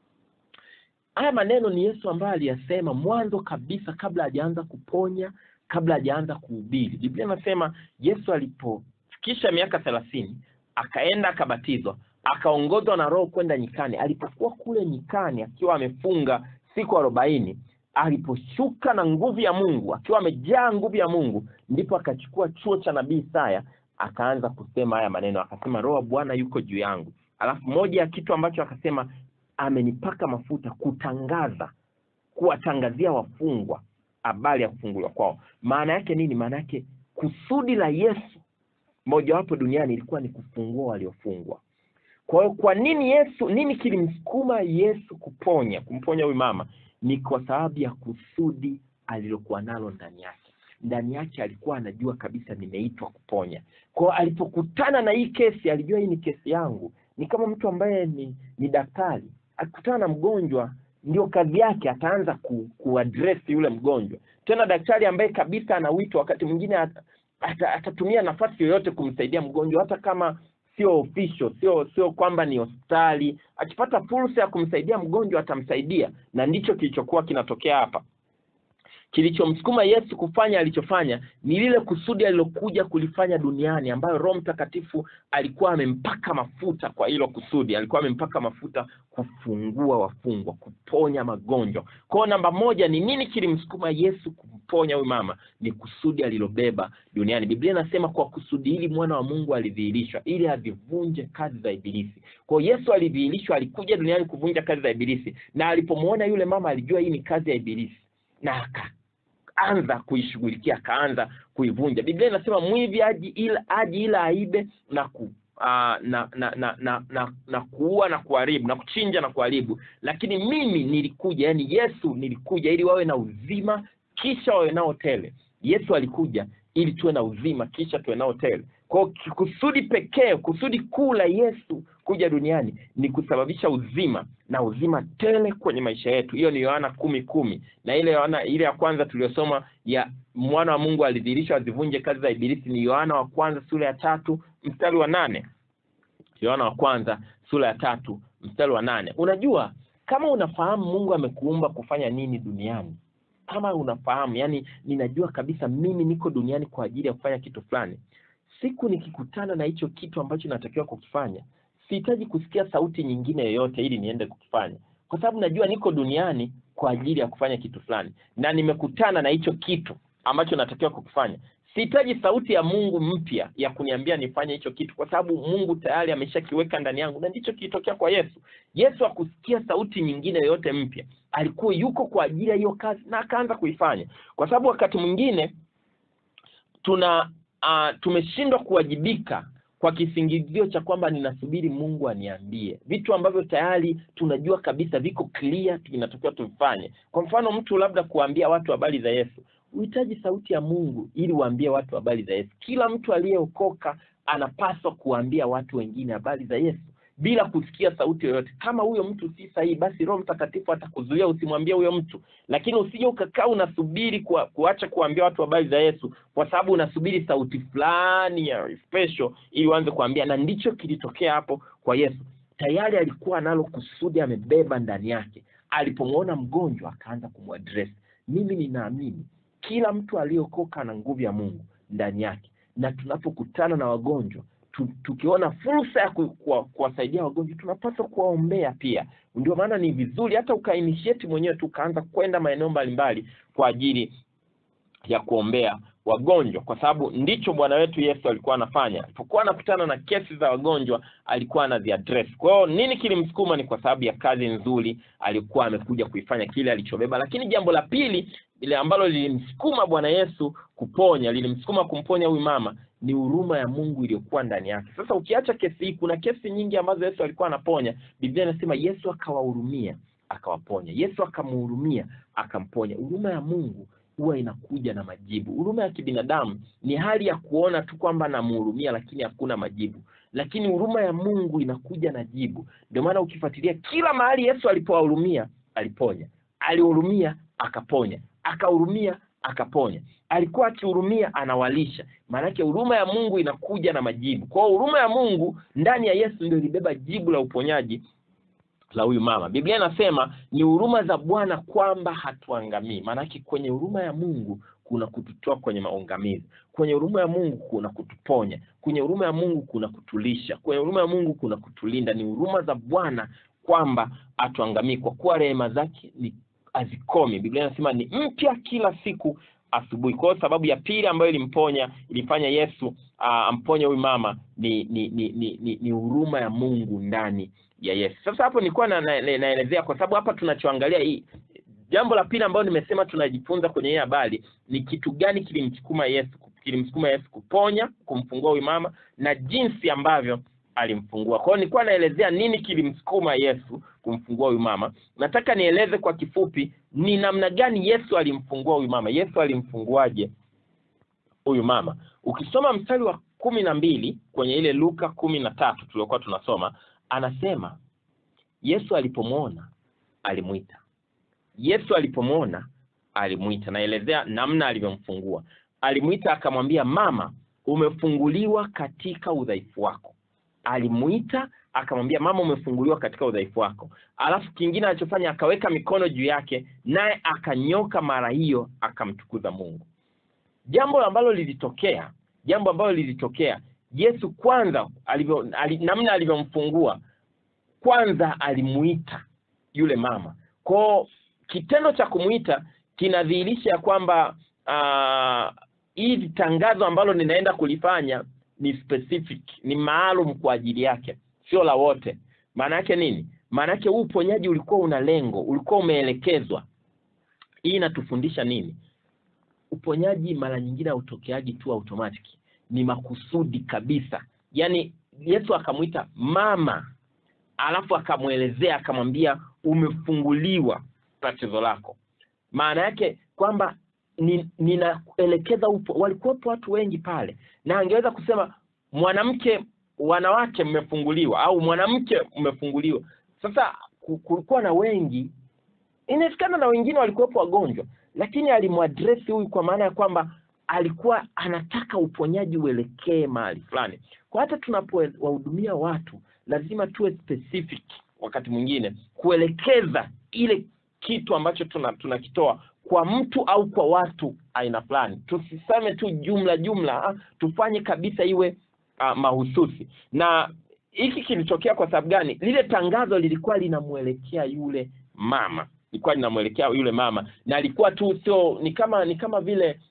Haya maneno ni Yesu ambaye aliyasema mwanzo kabisa, kabla hajaanza kuponya, kabla hajaanza kuhubiri. Biblia inasema Yesu alipofikisha miaka thelathini akaenda akabatizwa, akaongozwa na Roho kwenda nyikani. Alipokuwa kule nyikani akiwa amefunga siku arobaini, aliposhuka na nguvu ya Mungu, akiwa amejaa nguvu ya Mungu, ndipo akachukua chuo cha nabii Isaya akaanza kusema haya maneno, akasema Roho wa Bwana yuko juu yangu. Alafu moja ya kitu ambacho akasema amenipaka mafuta kutangaza, kuwatangazia wafungwa habari ya kufunguliwa kwao. Maana yake nini? Maana yake kusudi la Yesu mojawapo duniani ilikuwa ni kufungua waliofungwa. Kwa hiyo kwa nini Yesu, nini kilimsukuma Yesu kuponya, kumponya huyu mama? Ni kwa sababu ya kusudi alilokuwa nalo ndani yake. Ndani yake alikuwa anajua kabisa nimeitwa kuponya. Kwa hiyo alipokutana na hii kesi, alijua hii ni kesi yangu. Ni kama mtu ambaye ni, ni daktari akikutana na mgonjwa ndio kazi yake, ataanza ku, kuaddress yule mgonjwa. Tena daktari ambaye kabisa ana wito, wakati mwingine at, at, atatumia nafasi yoyote kumsaidia mgonjwa, hata kama sio official, sio sio kwamba ni hospitali. Akipata fursa ya kumsaidia mgonjwa atamsaidia, na ndicho kilichokuwa kinatokea hapa. Kilichomsukuma Yesu kufanya alichofanya ni lile kusudi alilokuja kulifanya duniani, ambayo Roho Mtakatifu alikuwa amempaka mafuta kwa hilo kusudi. Alikuwa amempaka mafuta kufungua wafungwa, kuponya magonjwa. Kwa namba moja ni nini kilimsukuma Yesu kumponya huyu mama? Ni kusudi alilobeba duniani. Biblia inasema kwa kusudi hili mwana wa Mungu alidhihirishwa ili azivunje kazi za Ibilisi. Kwa Yesu alidhihirishwa, alikuja duniani kuvunja kazi za Ibilisi, na alipomwona yule mama alijua hii ni kazi ya Ibilisi na aka anza kuishughulikia akaanza kuivunja. Biblia inasema mwivi aji ila aji ila aibe na ku uh, na, na, na, na, na, na kuua na kuharibu na kuchinja na kuharibu, lakini mimi nilikuja, yani Yesu nilikuja ili wawe na uzima kisha wawe nao tele. Yesu alikuja ili tuwe na uzima kisha tuwe nao tele. Kwa kusudi pekee, kusudi kuu la Yesu kuja duniani ni kusababisha uzima na uzima tele kwenye maisha yetu. Hiyo ni Yohana kumi kumi na ile Yohana ile ya kwanza tuliyosoma ya mwana wa Mungu alidhihirishwa azivunje kazi za Ibilisi ni Yohana wa kwanza sura ya tatu mstari wa nane. Yohana wa kwanza sura ya tatu mstari wa nane. Unajua, kama unafahamu Mungu amekuumba kufanya nini duniani, kama unafahamu, yani ninajua kabisa mimi niko duniani kwa ajili ya kufanya kitu fulani. Siku nikikutana na hicho kitu ambacho natakiwa kukifanya, sihitaji kusikia sauti nyingine yoyote ili niende kukifanya, kwa sababu najua niko duniani kwa ajili ya kufanya kitu fulani, na nimekutana na hicho kitu ambacho natakiwa kukifanya. Sihitaji sauti ya Mungu mpya ya kuniambia nifanye hicho kitu, kwa sababu Mungu tayari ameshakiweka ndani yangu, na ndicho kilitokea kwa Yesu. Yesu hakusikia sauti nyingine yoyote mpya, alikuwa yuko kwa ajili ya hiyo kazi na akaanza kuifanya, kwa sababu wakati mwingine tuna uh, tumeshindwa kuwajibika kwa kisingizio cha kwamba ninasubiri Mungu aniambie vitu ambavyo tayari tunajua kabisa viko clear, vinatakiwa tuvifanye. Kwa mfano, mtu labda kuambia watu habari za Yesu, uhitaji sauti ya Mungu ili waambie watu habari za Yesu. Kila mtu aliyeokoka anapaswa kuambia watu wengine habari za Yesu bila kusikia sauti yoyote. Kama huyo mtu si sahihi, basi Roho Mtakatifu atakuzuia usimwambie huyo mtu, lakini usije ukakaa unasubiri kuwa, kuacha kuambia watu habari za Yesu kwa sababu unasubiri sauti fulani ya special ili uanze kuambia. Na ndicho kilitokea hapo kwa Yesu. Tayari alikuwa analo kusudi, amebeba ndani yake. Alipomwona mgonjwa akaanza kumwadress. Mimi ninaamini kila mtu aliyeokoka na nguvu ya Mungu ndani yake, na tunapokutana na wagonjwa tukiona fursa ya kuwasaidia wagonjwa tunapaswa kuwaombea pia. Ndio maana ni vizuri hata ukainitiate mwenyewe tu ukaanza kwenda maeneo mbalimbali kwa ajili ya kuombea wagonjwa, kwa sababu ndicho Bwana wetu Yesu alikuwa anafanya. Alipokuwa anakutana na kesi za wagonjwa alikuwa anaziaddress. Kwa hiyo nini kilimsukuma? Ni kwa sababu ya kazi nzuri alikuwa amekuja kuifanya, kile alichobeba. Lakini jambo la pili ile ambalo lilimsukuma Bwana Yesu kuponya, lilimsukuma kumponya huyu mama ni huruma ya Mungu iliyokuwa ndani yake. Sasa ukiacha kesi hii, kuna kesi nyingi ambazo Yesu alikuwa anaponya. Biblia inasema Yesu akawahurumia, akawaponya. Yesu akamhurumia, akamponya. Huruma ya Mungu huwa inakuja na majibu. Huruma ya kibinadamu ni hali ya kuona tu kwamba namhurumia, lakini hakuna majibu, lakini huruma ya Mungu inakuja na jibu. Ndio maana ukifuatilia kila mahali Yesu alipowahurumia aliponya, alihurumia akaponya akahurumia akaponya alikuwa akihurumia anawalisha maanake huruma ya mungu inakuja na majibu kwa hiyo huruma ya mungu ndani ya yesu ndio ilibeba jibu la uponyaji la huyu mama biblia inasema ni huruma za bwana kwamba hatuangamii maanake kwenye huruma ya mungu kuna kututoa kwenye maangamizi kwenye huruma ya mungu kuna kutuponya kwenye huruma ya mungu kuna kutulisha kwenye huruma ya mungu kuna kutulinda ni huruma za bwana kwamba hatuangamii kwa kuwa rehema zake ni hazikomi biblia inasema ni mpya kila siku asubuhi kwa hiyo sababu ya pili ambayo ilimponya ilifanya yesu uh, amponye huyu mama ni ni ni ni, ni, ni huruma ya mungu ndani ya yesu sasa hapo nilikuwa na, na, na, naelezea kwa sababu hapa tunachoangalia hii jambo la pili ambayo nimesema tunajifunza kwenye hii habari ni kitu gani kilimsukuma yesu kilimsukuma yesu kuponya kumfungua huyu mama na jinsi ambavyo alimfungua kwa hiyo nilikuwa naelezea nini kilimsukuma yesu kumfungua huyu mama nataka nieleze kwa kifupi ni namna gani yesu alimfungua huyu mama yesu alimfunguaje huyu mama ukisoma mstari wa kumi na mbili kwenye ile luka kumi na tatu tuliokuwa tunasoma anasema yesu alipomwona alimwita yesu alipomwona alimwita naelezea namna alivyomfungua alimwita akamwambia mama umefunguliwa katika udhaifu wako alimwita akamwambia mama umefunguliwa katika udhaifu wako alafu kingine alichofanya akaweka mikono juu yake naye akanyoka mara hiyo akamtukuza mungu jambo ambalo lilitokea jambo ambalo lilitokea yesu kwanza alivyo, ali, namna alivyomfungua kwanza alimuita yule mama kwao kitendo cha kumwita kinadhihirisha ya kwamba hili uh, tangazo ambalo ninaenda kulifanya ni specific ni maalum kwa ajili yake sio la wote maana yake nini maana yake huu uponyaji ulikuwa una lengo ulikuwa umeelekezwa hii inatufundisha nini uponyaji mara nyingine hautokeaji tu automatic ni makusudi kabisa yaani yesu akamwita mama alafu akamwelezea akamwambia umefunguliwa tatizo lako maana yake kwamba ninaelekeza ni upo walikuwepo watu wengi pale na angeweza kusema mwanamke wanawake mmefunguliwa au mwanamke mmefunguliwa sasa kulikuwa na wengi inawezekana na wengine walikuwepo wagonjwa lakini alimwadresi huyu kwa maana ya kwamba alikuwa anataka uponyaji uelekee mahali fulani kwa hata tunapowahudumia watu lazima tuwe specific wakati mwingine kuelekeza ile kitu ambacho tunakitoa tuna kwa mtu au kwa watu aina fulani tusiseme tu jumla jumla ha? tufanye kabisa iwe uh, mahususi na hiki kilitokea kwa sababu gani lile tangazo lilikuwa linamwelekea yule mama lilikuwa linamwelekea yule mama na alikuwa tu sio ni kama ni kama vile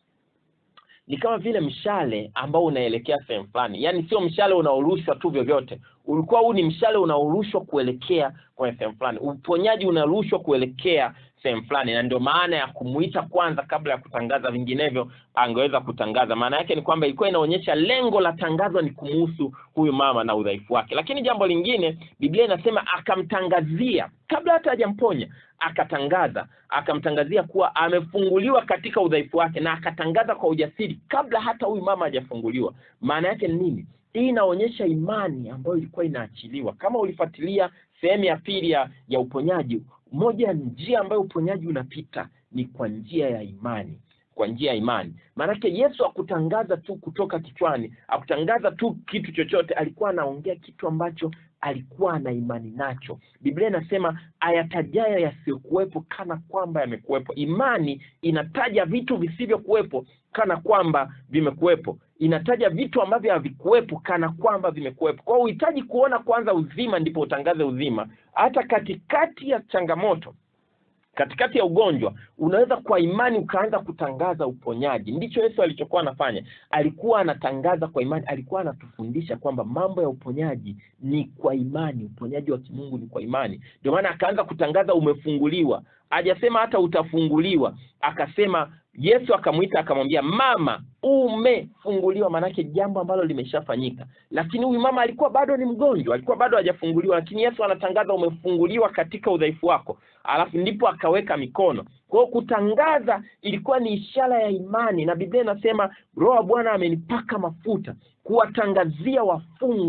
ni kama vile mshale ambao unaelekea sehemu fulani yaani sio mshale unaorushwa tu vyovyote ulikuwa huu ni mshale unaorushwa kuelekea kwenye sehemu fulani uponyaji unarushwa kuelekea sehemu fulani na ndio maana ya kumuita kwanza kabla ya kutangaza vinginevyo angeweza kutangaza maana yake ni kwamba ilikuwa inaonyesha lengo la tangazo ni kumuhusu huyu mama na udhaifu wake lakini jambo lingine biblia inasema akamtangazia kabla hata hajamponya akatangaza akamtangazia kuwa amefunguliwa katika udhaifu wake na akatangaza kwa ujasiri kabla hata huyu mama hajafunguliwa maana yake ni nini hii inaonyesha imani ambayo ilikuwa inaachiliwa kama ulifuatilia sehemu ya pili ya, ya uponyaji moja ya njia ambayo uponyaji unapita ni kwa njia ya imani kwa njia ya imani maanake yesu akutangaza tu kutoka kichwani akutangaza tu kitu chochote alikuwa anaongea kitu ambacho alikuwa na imani nacho biblia inasema ayatajayo yasiyokuwepo kana kwamba yamekuwepo imani inataja vitu visivyokuwepo kana kwamba vimekuwepo inataja vitu ambavyo havikuwepo kana kwamba vimekuwepo kwao uhitaji kuona kwanza uzima ndipo utangaze uzima hata katikati ya changamoto katikati ya ugonjwa unaweza kwa imani ukaanza kutangaza uponyaji ndicho yesu alichokuwa anafanya alikuwa anatangaza kwa imani alikuwa anatufundisha kwamba mambo ya uponyaji ni kwa imani uponyaji wa kimungu ni kwa imani ndio maana akaanza kutangaza umefunguliwa hajasema hata utafunguliwa akasema yesu akamwita akamwambia mama umefunguliwa maanake jambo ambalo limeshafanyika lakini huyu mama alikuwa bado ni mgonjwa alikuwa bado hajafunguliwa lakini yesu anatangaza umefunguliwa katika udhaifu wako alafu ndipo akaweka mikono kwao kutangaza ilikuwa ni ishara ya imani na biblia inasema roho wa bwana amenipaka mafuta kuwatangazia wafungwa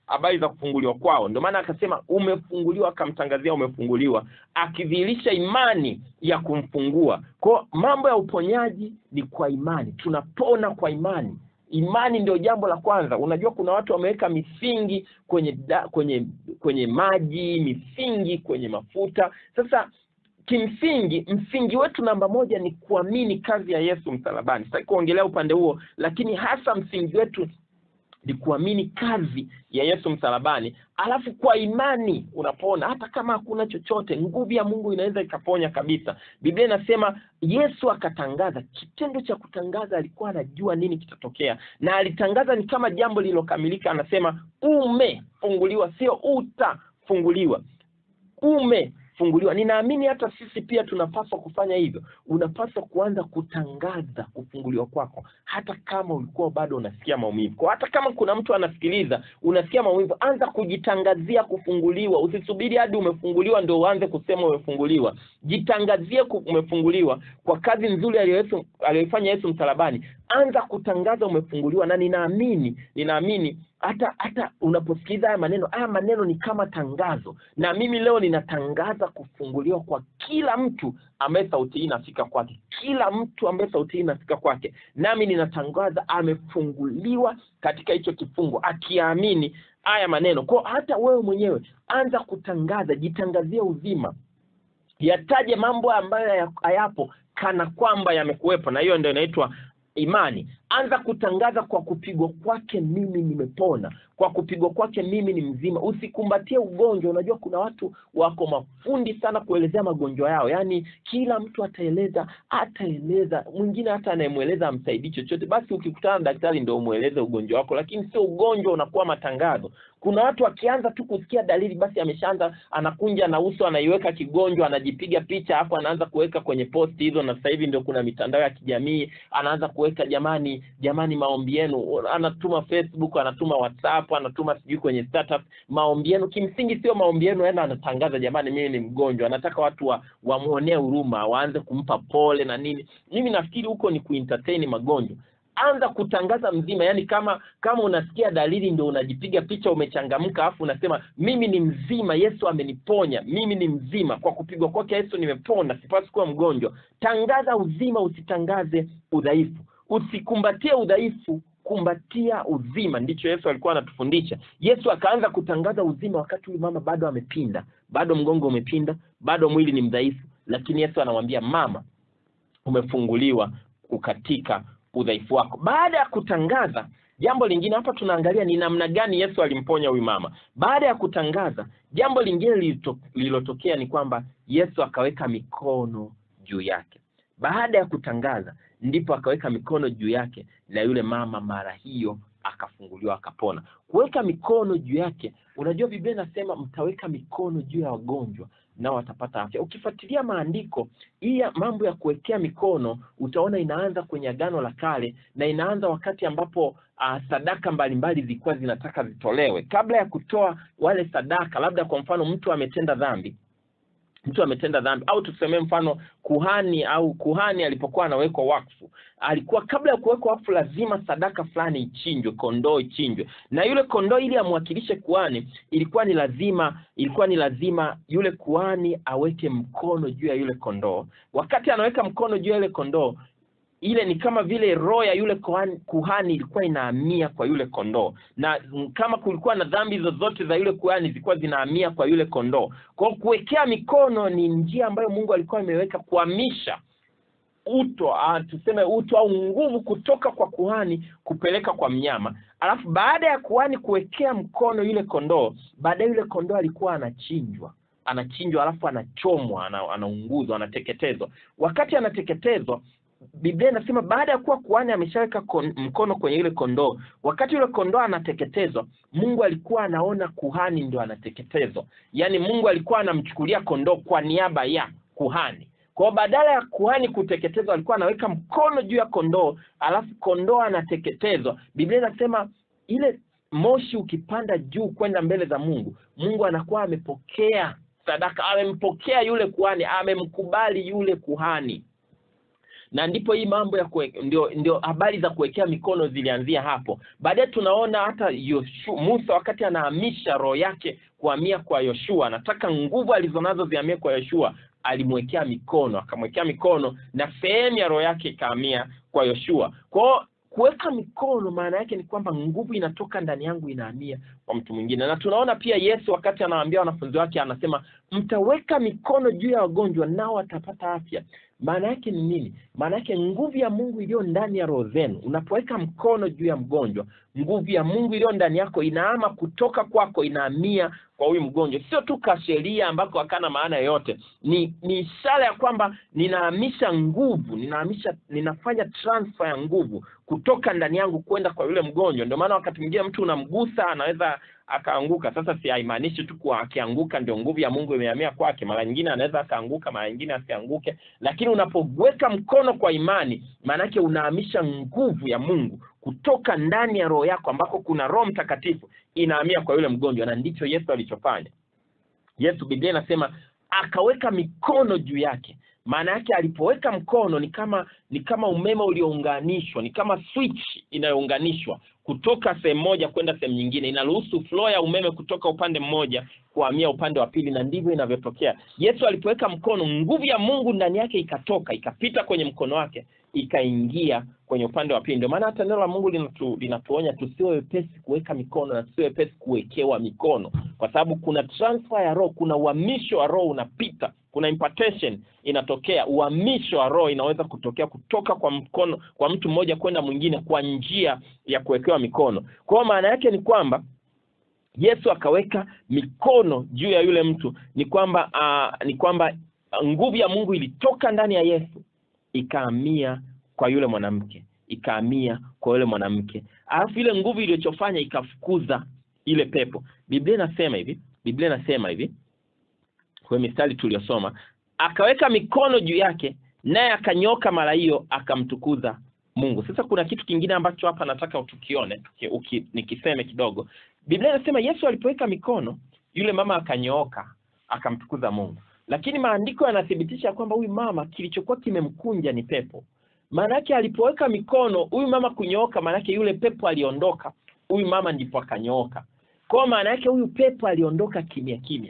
habari za kufunguliwa kwao ndio maana akasema umefunguliwa akamtangazia umefunguliwa akidhihirisha imani ya kumfungua kwao mambo ya uponyaji ni kwa imani tunapona kwa imani imani ndio jambo la kwanza unajua kuna watu wameweka misingi kwenye da, kwenye kwenye maji misingi kwenye mafuta sasa kimsingi msingi wetu namba moja ni kuamini kazi ya yesu msalabani sitaki kuongelea upande huo lakini hasa msingi wetu ni kuamini kazi ya yesu msalabani alafu kwa imani unapona hata kama hakuna chochote nguvu ya mungu inaweza ikaponya kabisa biblia inasema yesu akatangaza kitendo cha kutangaza alikuwa anajua nini kitatokea na alitangaza ni kama jambo lililokamilika anasema umefunguliwa sio utafunguliwa umefunguliwa ninaamini hata sisi pia tunapaswa kufanya hivyo unapaswa kuanza kutangaza kufunguliwa kwako hata kama ulikuwa bado unasikia maumivu kwa hata kama kuna mtu anasikiliza unasikia maumivu anza kujitangazia kufunguliwa usisubiri hadi umefunguliwa ndio uanze kusema umefunguliwa jitangazie ku- umefunguliwa kwa kazi nzuri aliyo- aliyoifanya yesu msalabani anza kutangaza umefunguliwa na ninaamini ninaamini hata hata unaposikiliza haya maneno haya maneno ni kama tangazo na mimi leo ninatangaza kufunguliwa kwa kila mtu ambaye sauti hii inafika kwake kila mtu ambaye sauti hii inafika kwake nami ninatangaza amefunguliwa katika hicho kifungo akiamini haya maneno kwao hata wewe mwenyewe anza kutangaza jitangazie uzima yataje mambo ambayo haya- hayapo kana kwamba yamekuwepo na hiyo ndio inaitwa imani anza kutangaza kwa kupigwa kwake mimi nimepona kwa kupigwa kwake mimi ni mzima usikumbatie ugonjwa unajua kuna watu wako mafundi sana kuelezea magonjwa yao yaani kila mtu ataeleza ataeleza mwingine hata anayemweleza amsaidii chochote basi ukikutana na daktari ndio umweleze ugonjwa wako lakini sio ugonjwa unakuwa matangazo kuna watu akianza tu kusikia dalili basi ameshaanza anakunja na uso anaiweka kigonjwa anajipiga picha hapo anaanza kuweka kwenye posti hizo na sasa hivi ndio kuna mitandao ya kijamii anaanza kuweka jamani jamani maombi yenu anatuma facebook anatuma whatsapp anatuma sijui kwenye status maombi yenu kimsingi sio maombi yenu ena anatangaza jamani mimi ni mgonjwa anataka watu wa wamwonee huruma waanze kumpa pole na nini mimi nafikiri huko ni kuentertain magonjwa anza kutangaza mzima yani kama kama unasikia dalili ndio unajipiga picha umechangamka afu unasema mimi ni mzima yesu ameniponya mimi ni mzima kwa kupigwa kwake yesu nimepona sipasi kuwa mgonjwa tangaza uzima usitangaze udhaifu usikumbatie udhaifu kumbatia uzima ndicho yesu alikuwa anatufundisha yesu akaanza kutangaza uzima wakati huyu mama bado amepinda bado mgongo umepinda bado mwili ni mdhaifu lakini yesu anamwambia mama umefunguliwa katika udhaifu wako baada ya kutangaza jambo lingine hapa tunaangalia ni namna gani yesu alimponya huyu mama baada ya kutangaza jambo lingine lilito- lililotokea ni kwamba yesu akaweka mikono juu yake baada ya kutangaza ndipo akaweka mikono juu yake na yule mama mara hiyo akafunguliwa akapona kuweka mikono juu yake unajua biblia inasema mtaweka mikono juu ya wagonjwa nao watapata afya ukifuatilia maandiko hii ya mambo ya kuwekea mikono utaona inaanza kwenye agano la kale na inaanza wakati ambapo uh, sadaka mbalimbali zilikuwa zinataka zitolewe kabla ya kutoa wale sadaka labda kwa mfano mtu ametenda dhambi mtu ametenda dhambi au tusemee mfano kuhani au kuhani alipokuwa anawekwa wakfu alikuwa kabla ya kuwekwa wakfu lazima sadaka fulani ichinjwe kondoo ichinjwe na yule kondoo ili amwakilishe kuhani ilikuwa ni lazima ilikuwa ni lazima yule kuhani aweke mkono juu ya yule kondoo wakati anaweka mkono juu ya yule kondoo ile ni kama vile roho ya yule kuhani, kuhani ilikuwa inahamia kwa yule kondoo na mm, kama kulikuwa na dhambi zozote za yule kuhani zilikuwa zinahamia kwa yule kondoo kwa hiyo kuwekea mikono ni njia ambayo mungu alikuwa ameweka kuhamisha uto uh, tuseme uto au nguvu kutoka kwa kuhani kupeleka kwa mnyama alafu baada ya kuhani kuwekea mkono yule kondoo baadaye yule kondoo alikuwa anachinjwa anachinjwa alafu anachomwa ana, anaunguzwa anateketezwa wakati anateketezwa biblia inasema baada ya kuwa kuhani ameshaweka kon- mkono kwenye yule kondoo wakati yule kondoo anateketezwa mungu alikuwa anaona kuhani ndio anateketezwa yaani mungu alikuwa anamchukulia kondoo kwa niaba ya kuhani kwao badala ya kuhani kuteketezwa alikuwa anaweka mkono juu ya kondoo alafu kondoo anateketezwa biblia inasema ile moshi ukipanda juu kwenda mbele za mungu mungu anakuwa amepokea sadaka amempokea yule kuhani amemkubali yule kuhani na ndipo hii mambo ya kue, ndio ndio habari za kuwekea mikono zilianzia hapo baadaye tunaona hata Yoshu, Musa wakati anahamisha roho yake kuhamia kwa Yoshua anataka nguvu alizonazo zihamie kwa Yoshua alimwekea mikono akamwekea mikono na sehemu ya roho yake ikahamia kwa Yoshua kwao kuweka mikono maana yake ni kwamba nguvu inatoka ndani yangu inahamia kwa mtu mwingine na tunaona pia yesu wakati anawaambia wanafunzi wake anasema mtaweka mikono juu ya wagonjwa nao watapata afya maana yake ni nini maana yake nguvu ya mungu iliyo ndani ya roho zenu unapoweka mkono juu ya mgonjwa nguvu ya mungu iliyo ndani yako inaama kutoka kwako inahamia kwa huyu mgonjwa sio tu kasheria ambako hakana maana yoyote ni ni ishara ya kwamba ninahamisha nguvu ninahamisha ninafanya transfer ya nguvu kutoka ndani yangu kwenda kwa yule mgonjwa ndio maana wakati mwingine mtu unamgusa anaweza akaanguka sasa si haimaanishi tu kuwa akianguka ndio nguvu ya mungu imehamia kwake mara nyingine anaweza akaanguka mara nyingine asianguke lakini unapoweka mkono kwa imani maanake unahamisha nguvu ya mungu kutoka ndani ya roho yako ambako kuna roho mtakatifu inahamia kwa yule mgonjwa na ndicho yesu alichofanya yesu biblia inasema akaweka mikono juu yake maana yake alipoweka mkono ni kama ni kama umeme uliounganishwa ni kama switch inayounganishwa kutoka sehemu moja kwenda sehemu nyingine inaruhusu flow ya umeme kutoka upande mmoja kuhamia upande wa pili na ndivyo inavyotokea yesu alipoweka mkono nguvu ya mungu ndani yake ikatoka ikapita kwenye mkono wake ikaingia kwenye upande wa pili ndio maana hata neno la mungu linatu, linatuonya tusiwe wepesi kuweka mikono na tusiwe wepesi kuwekewa mikono kwa sababu kuna transfer ya roho kuna uhamisho wa roho unapita kuna impartation inatokea uhamisho wa roho inaweza kutokea kutoka kwa mkono kwa mtu mmoja kwenda mwingine kwa njia ya kuwekewa mikono kwa hiyo maana yake ni kwamba yesu akaweka mikono juu ya yule mtu ni kwamba uh, ni kwamba nguvu ya mungu ilitoka ndani ya yesu ikahamia kwa yule mwanamke ikahamia kwa yule mwanamke alafu ile nguvu ilichofanya ikafukuza ile pepo biblia inasema hivi biblia inasema hivi kwenye mistari tuliyosoma akaweka mikono juu yake naye akanyoka mara hiyo akamtukuza mungu sasa kuna kitu kingine ambacho hapa nataka tukione tuki, uki, nikiseme kidogo biblia inasema yesu alipoweka mikono yule mama akanyooka akamtukuza mungu lakini maandiko yanathibitisha kwamba huyu mama kilichokuwa kimemkunja ni pepo maanake alipoweka mikono huyu mama kunyooka maanake yule pepo aliondoka huyu mama ndipo akanyooka kwao maana yake huyu pepo aliondoka kimya kimya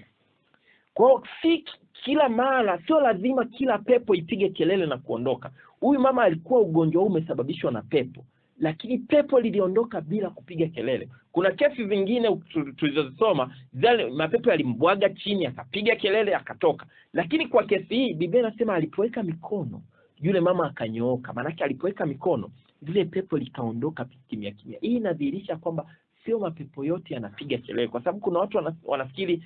kwao si kila mara sio lazima kila pepo ipige kelele na kuondoka huyu mama alikuwa ugonjwa huu umesababishwa na pepo lakini pepo liliondoka bila kupiga kelele kuna kesi zingine tulizozisoma zale mapepo yalimbwaga chini akapiga kelele akatoka lakini kwa kesi hii biblia inasema alipoweka mikono yule mama akanyooka maanake alipoweka mikono lile pepo likaondoka kimya kimya hii inadhihirisha kwamba sio mapepo yote yanapiga kelele kwa sababu kuna watu wanafikiri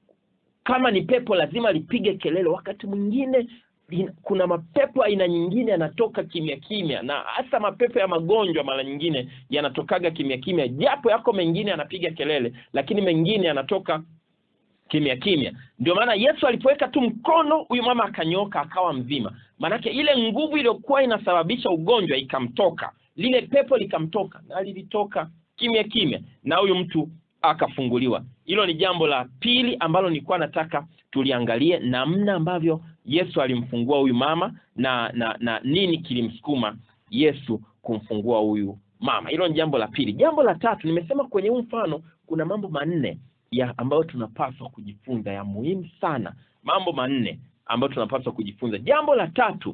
kama ni pepo lazima lipige kelele wakati mwingine kuna mapepo aina nyingine yanatoka kimya kimya na hasa mapepo ya magonjwa mara nyingine yanatokaga kimya kimya japo yako mengine yanapiga kelele lakini mengine yanatoka kimya kimya ndio maana yesu alipoweka tu mkono huyu mama akanyoka akawa mzima maanake ile nguvu iliyokuwa inasababisha ugonjwa ikamtoka lile pepo likamtoka na lilitoka kimya kimya na huyu mtu akafunguliwa hilo ni jambo la pili ambalo nilikuwa nataka tuliangalie namna ambavyo yesu alimfungua huyu mama na na na nini kilimsukuma yesu kumfungua huyu mama hilo ni jambo la pili jambo la tatu nimesema kwenye huu mfano kuna mambo manne ya ambayo tunapaswa kujifunza ya muhimu sana mambo manne ambayo tunapaswa kujifunza jambo la tatu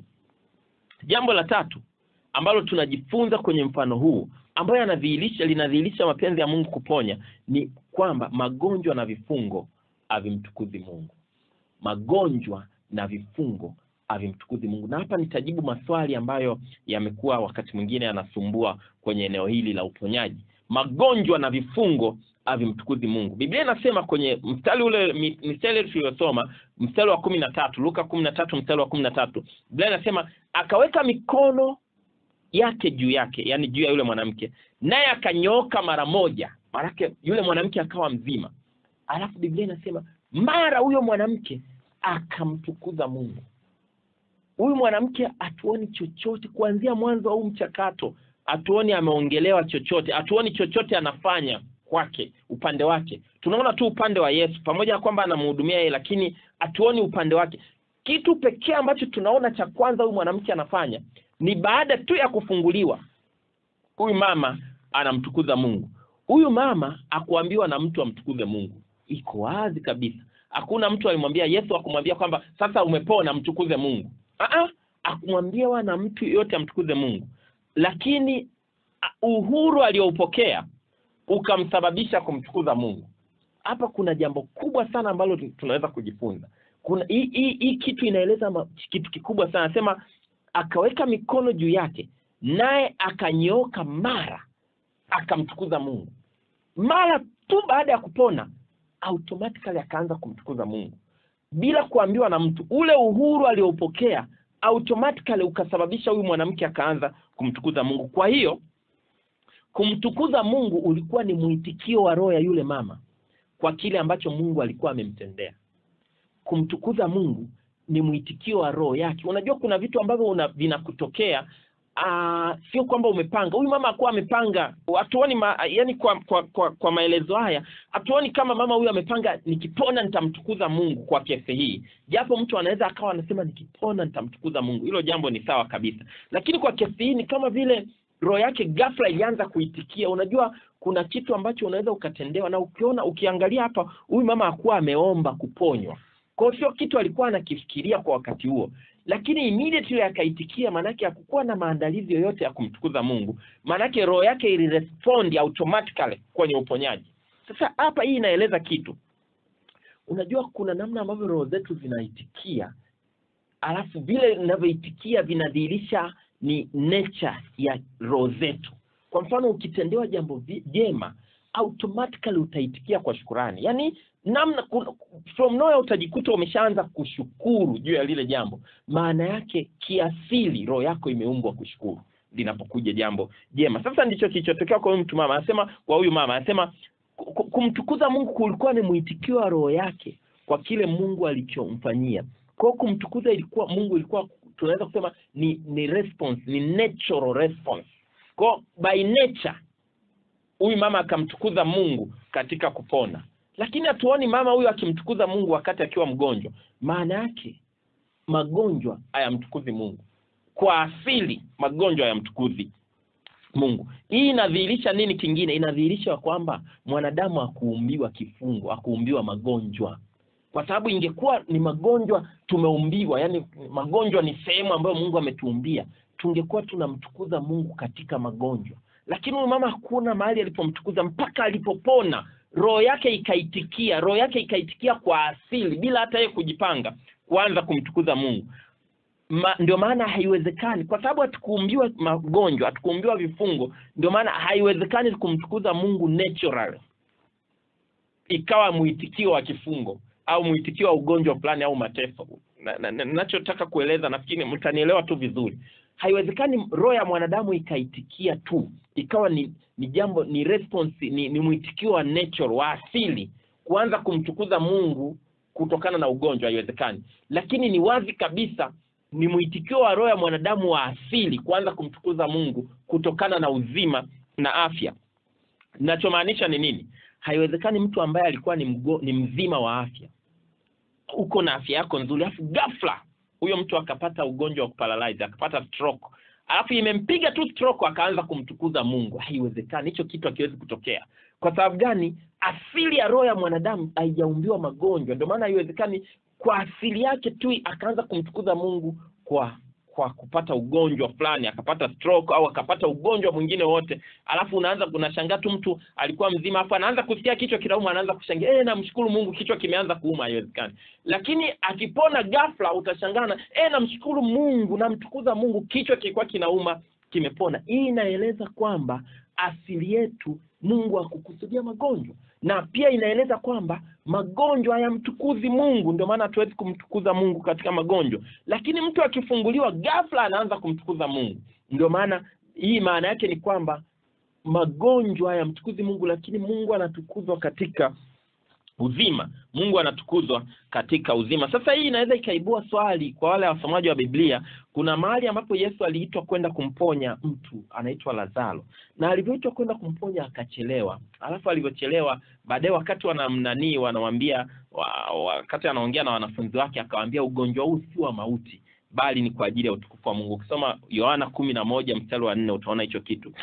jambo la tatu ambalo tunajifunza kwenye mfano huu ambayo yanadhihirisha linadhihirisha mapenzi ya mungu kuponya ni kwamba magonjwa na vifungo havimtukuzi mungu magonjwa na vifungo havimtukuzi mungu na hapa nitajibu maswali ambayo yamekuwa wakati mwingine yanasumbua kwenye eneo hili la uponyaji magonjwa na vifungo havimtukuzi mungu biblia inasema kwenye mstari ule mistari tuliyosoma mstari wa kumi na tatu luka kumi na tatu mstari wa kumi na tatu biblia inasema akaweka mikono yake juu yake yani juu ya yule mwanamke naye akanyooka mara moja maanake yule mwanamke akawa mzima alafu biblia inasema mara huyo mwanamke akamtukuza mungu huyu mwanamke hatuoni chochote kuanzia mwanzo wa huu mchakato hatuoni ameongelewa chochote hatuoni chochote anafanya kwake upande wake tunaona tu upande wa yesu pamoja na kwamba anamhudumia yeye lakini hatuoni upande wake kitu pekee ambacho tunaona cha kwanza huyu mwanamke anafanya ni baada tu ya kufunguliwa huyu mama anamtukuza mungu huyu mama akuambiwa na mtu amtukuze mungu iko wazi kabisa hakuna mtu alimwambia yesu akumwambia kwamba sasa umepona mtukuze mungu Aa, akumwambiwa na mtu yoyote amtukuze mungu lakini a- uhuru aliyoupokea ukamsababisha kumtukuza mungu hapa kuna jambo kubwa sana ambalo tu- tunaweza kujifunza kuna hii hii- hii kitu inaeleza ma- kitu kikubwa sana anasema akaweka mikono juu yake naye akanyooka mara akamtukuza mungu mara tu baada ya kupona automatically akaanza kumtukuza mungu bila kuambiwa na mtu ule uhuru alioupokea automatically ukasababisha huyu mwanamke akaanza kumtukuza mungu kwa hiyo kumtukuza mungu ulikuwa ni mwitikio wa roho ya yule mama kwa kile ambacho mungu alikuwa amemtendea kumtukuza mungu ni mwitikio wa roho yake unajua kuna vitu ambavyo una, vinakutokea ah, sio kwamba umepanga huyu mama akuwa amepanga hatuoni ma, yani kwa, kwa, kwa, kwa maelezo haya hatuoni kama mama huyu amepanga nikipona nitamtukuza mungu kwa kesi hii japo mtu anaweza akawa anasema nikipona nitamtukuza mungu hilo jambo ni sawa kabisa lakini kwa kesi hii ni kama vile roho yake ghafla ilianza kuitikia unajua kuna kitu ambacho unaweza ukatendewa na ukiona ukiangalia hapa huyu mama hakuwa ameomba kuponywa kwa hiyo sio kitu alikuwa anakifikiria kwa wakati huo lakini immediately akaitikia maanake hakukuwa na maandalizi yoyote ya kumtukuza mungu maanake roho yake ilirespond automatically kwenye uponyaji sasa hapa hii inaeleza kitu unajua kuna namna ambavyo roho zetu zinaitikia alafu vile vinavyoitikia vinadhihirisha ni nature ya roho zetu kwa mfano ukitendewa jambo vi- jema automatically utaitikia kwa shukurani yaani namna kun- from nowhere utajikuta umeshaanza kushukuru juu ya lile jambo maana yake kiasili roho yako imeumbwa kushukuru linapokuja jambo jema sasa ndicho kilichotokea kwa huyu mtu mama anasema kwa huyu mama anasema ku- ku- kumtukuza mungu kulikuwa ni mwitikio wa roho yake kwa kile mungu alichomfanyia kwa hiyo kumtukuza ilikuwa mungu ilikuwa tunaweza kusema ni ni response ni natural response kwa by nature huyu mama akamtukuza mungu katika kupona lakini hatuoni mama huyu akimtukuza mungu wakati akiwa mgonjwa maana yake magonjwa hayamtukuzi mungu kwa asili magonjwa hayamtukuzi mungu hii inadhihirisha nini kingine inadhihirisha kwamba mwanadamu akuumbiwa kifungo akuumbiwa magonjwa kwa sababu ingekuwa ni magonjwa tumeumbiwa yani magonjwa ni sehemu ambayo mungu ametuumbia tungekuwa tunamtukuza mungu katika magonjwa lakini huyu mama hakuna mahali alipomtukuza mpaka alipopona roho yake ikaitikia roho yake ikaitikia kwa asili bila hata yeye kujipanga kuanza kumtukuza mungu Ma, ndio maana haiwezekani kwa sababu hatukuumbiwa magonjwa hatukuumbiwa vifungo ndio maana haiwezekani kumtukuza mungu natural ikawa mwitikio wa kifungo au mwitikio wa ugonjwa fulani au mateso nachotaka na, na, nachotaka kueleza nafikiri mtanielewa tu vizuri haiwezekani roho ya mwanadamu ikaitikia tu ikawa ni ni jambo ni response ni, ni mwitikio wa nature wa asili kuanza kumtukuza mungu kutokana na ugonjwa haiwezekani lakini ni wazi kabisa ni mwitikio wa roho ya mwanadamu wa asili kuanza kumtukuza mungu kutokana na uzima na afya nachomaanisha ni nini haiwezekani mtu ambaye alikuwa ni, mgo, ni mzima wa afya uko na afya yako nzuri alafu ghafla huyo mtu akapata ugonjwa wa kuparalyze akapata stroke alafu imempiga tu stroke akaanza kumtukuza mungu haiwezekani hicho kitu hakiwezi kutokea kwa sababu gani asili ya roho ya mwanadamu haijaumbiwa magonjwa ndio maana haiwezekani kwa asili yake tu akaanza kumtukuza mungu kwa kwa kupata ugonjwa fulani akapata stroke au akapata ugonjwa mwingine wote alafu unaanza unashangaa tu mtu alikuwa mzima afu anaanza kusikia kichwa kinauma anaanza kushangia eh namshukuru mungu kichwa kimeanza kuuma haiwezekani lakini akipona ghafla utashangana eh namshukuru mungu namtukuza mungu kichwa kilikuwa kinauma kimepona hii inaeleza kwamba asili yetu mungu akukusudia magonjwa na pia inaeleza kwamba magonjwa hayamtukuzi mungu ndio maana hatuwezi kumtukuza mungu katika magonjwa lakini mtu akifunguliwa ghafla anaanza kumtukuza mungu ndio maana hii maana yake ni kwamba magonjwa hayamtukuzi mungu lakini mungu anatukuzwa katika uzima mungu anatukuzwa katika uzima sasa hii inaweza ikaibua swali kwa wale wasomaji wa biblia kuna mahali ambapo yesu aliitwa kwenda kumponya mtu anaitwa lazaro na alivyoitwa kwenda kumponya akachelewa alafu alivyochelewa baadaye wakati wanamnanii wanawambia wa, wakati anaongea na wanafunzi wake akawaambia ugonjwa huu si wa mauti bali ni kwa ajili ya utukufu wa Mungu. Ukisoma Yohana kumi na moja mstari wa nne utaona hicho kitu.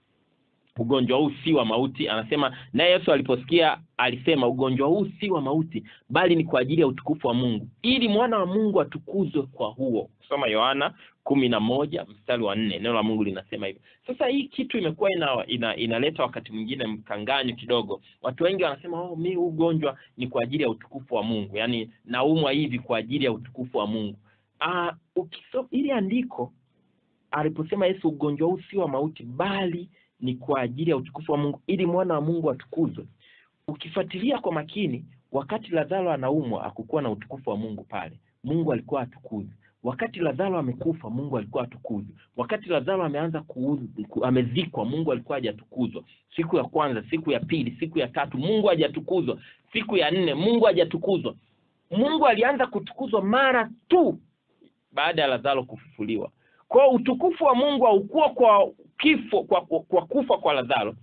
Ugonjwa huu si wa mauti, anasema naye Yesu aliposikia alisema, ugonjwa huu si wa mauti, bali ni kwa ajili ya utukufu wa Mungu, ili mwana wa Mungu atukuzwe kwa huo. Soma Yohana kumi na moja mstari wa nne neno la Mungu linasema hivyo. Sasa hii kitu imekuwa ina, ina, inaleta wakati mwingine mkanganyo kidogo. Watu wengi wanasema oh, mi huu ugonjwa ni kwa ajili ya utukufu wa Mungu, yaani naumwa hivi kwa ajili ya utukufu wa Mungu. Ah, ukisoma ili andiko aliposema Yesu, ugonjwa huu si wa mauti, bali ni kwa ajili ya utukufu wa Mungu, ili mwana wa Mungu atukuzwe. Ukifuatilia kwa makini, wakati Lazaro anaumwa hakukuwa na utukufu wa Mungu pale, Mungu alikuwa atukuzwe wakati Lazaro amekufa Mungu alikuwa atukuzwe. Wakati Lazaro ameanza kuuzu, amezikwa Mungu alikuwa hajatukuzwa. Siku ya kwanza, siku ya pili, siku ya tatu Mungu hajatukuzwa. Siku ya nne Mungu hajatukuzwa. Mungu alianza kutukuzwa mara tu baada ya Lazaro kufufuliwa. Kwa utukufu wa Mungu haukuwa kwa kifo, kwa, kwa, kwa kufa kwa Lazaro.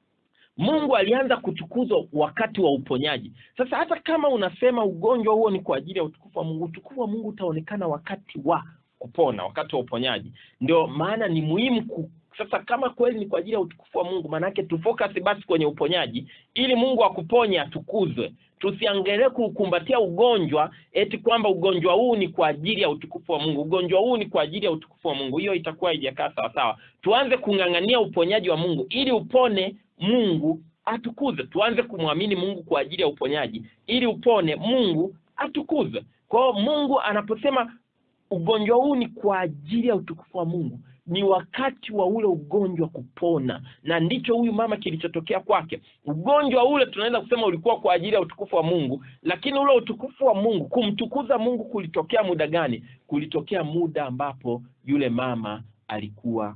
Mungu alianza kutukuzwa wakati wa uponyaji. Sasa hata kama unasema ugonjwa huo ni kwa ajili ya utukufu wa Mungu, utukufu wa Mungu utaonekana wakati wa kupona, wakati wa uponyaji. Ndio maana ni muhimu ku, sasa kama kweli ni kwa ajili ya utukufu wa Mungu, maanake tufocus basi kwenye uponyaji, ili Mungu akuponye atukuzwe. Tusiangalie kukumbatia ugonjwa eti kwamba ugonjwa huu ni kwa ajili ya utukufu wa Mungu, ugonjwa huu ni kwa ajili ya utukufu wa Mungu. Hiyo itakuwa haijakaa sawa sawa. Tuanze kung'ang'ania uponyaji wa Mungu ili upone Mungu atukuzwe. Tuanze kumwamini Mungu kwa ajili ya uponyaji ili upone Mungu atukuzwe. Kwa hiyo Mungu anaposema ugonjwa huu ni kwa ajili ya utukufu wa Mungu, ni wakati wa ule ugonjwa kupona, na ndicho huyu mama kilichotokea kwake. Ugonjwa ule tunaweza kusema ulikuwa kwa ajili ya utukufu wa Mungu, lakini ule utukufu wa Mungu, kumtukuza Mungu kulitokea muda gani? Kulitokea muda ambapo yule mama alikuwa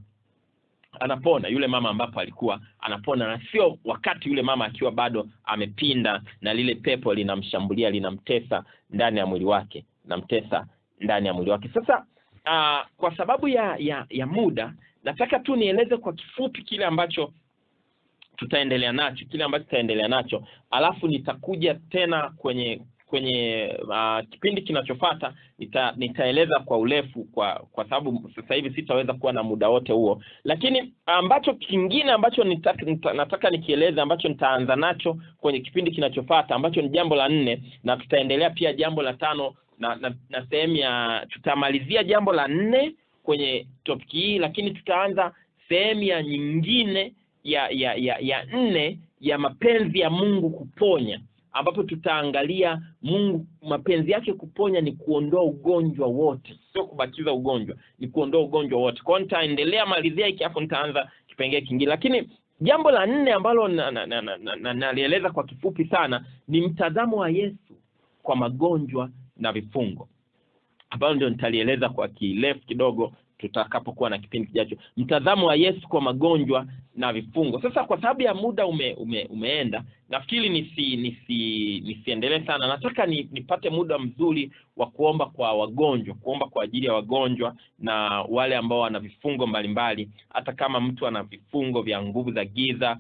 anapona yule mama ambapo alikuwa anapona, na sio wakati yule mama akiwa bado amepinda na lile pepo linamshambulia linamtesa ndani ya mwili wake, namtesa ndani ya mwili wake. Sasa uh, kwa sababu ya, ya ya muda, nataka tu nieleze kwa kifupi kile ambacho tutaendelea nacho, kile ambacho tutaendelea nacho, alafu nitakuja tena kwenye kwenye uh, kipindi kinachofuata nita, nitaeleza kwa urefu kwa kwa sababu sasa hivi sitaweza kuwa na muda wote huo, lakini ambacho kingine ambacho nitaka, nita, nataka nikieleza ambacho nitaanza nacho kwenye kipindi kinachofuata ambacho ni jambo la nne, na tutaendelea pia jambo la tano na, na, na sehemu ya tutamalizia jambo la nne kwenye topiki hii, lakini tutaanza sehemu ya nyingine ya ya ya ya nne ya mapenzi ya Mungu kuponya ambapo tutaangalia Mungu mapenzi yake kuponya ni kuondoa ugonjwa wote, sio kubakiza ugonjwa, ni kuondoa ugonjwa wote. Kwa hiyo nitaendelea malizia hiki, afu nitaanza kipengee kingine. Lakini jambo la nne ambalo nalieleza na, na, na, na, na kwa kifupi sana ni mtazamo wa Yesu kwa magonjwa na vifungo, ambalo ndio nitalieleza kwa kirefu kidogo tutakapokuwa na kipindi kijacho, mtazamo wa Yesu kwa magonjwa na vifungo. Sasa kwa sababu ya muda ume, ume, umeenda, nafikiri nisi nisi nisiendelee sana. Nataka ni, nipate muda mzuri wa kuomba kwa wagonjwa, kuomba kwa ajili ya wagonjwa na wale ambao wana vifungo mbalimbali. Hata kama mtu ana vifungo vya nguvu za giza,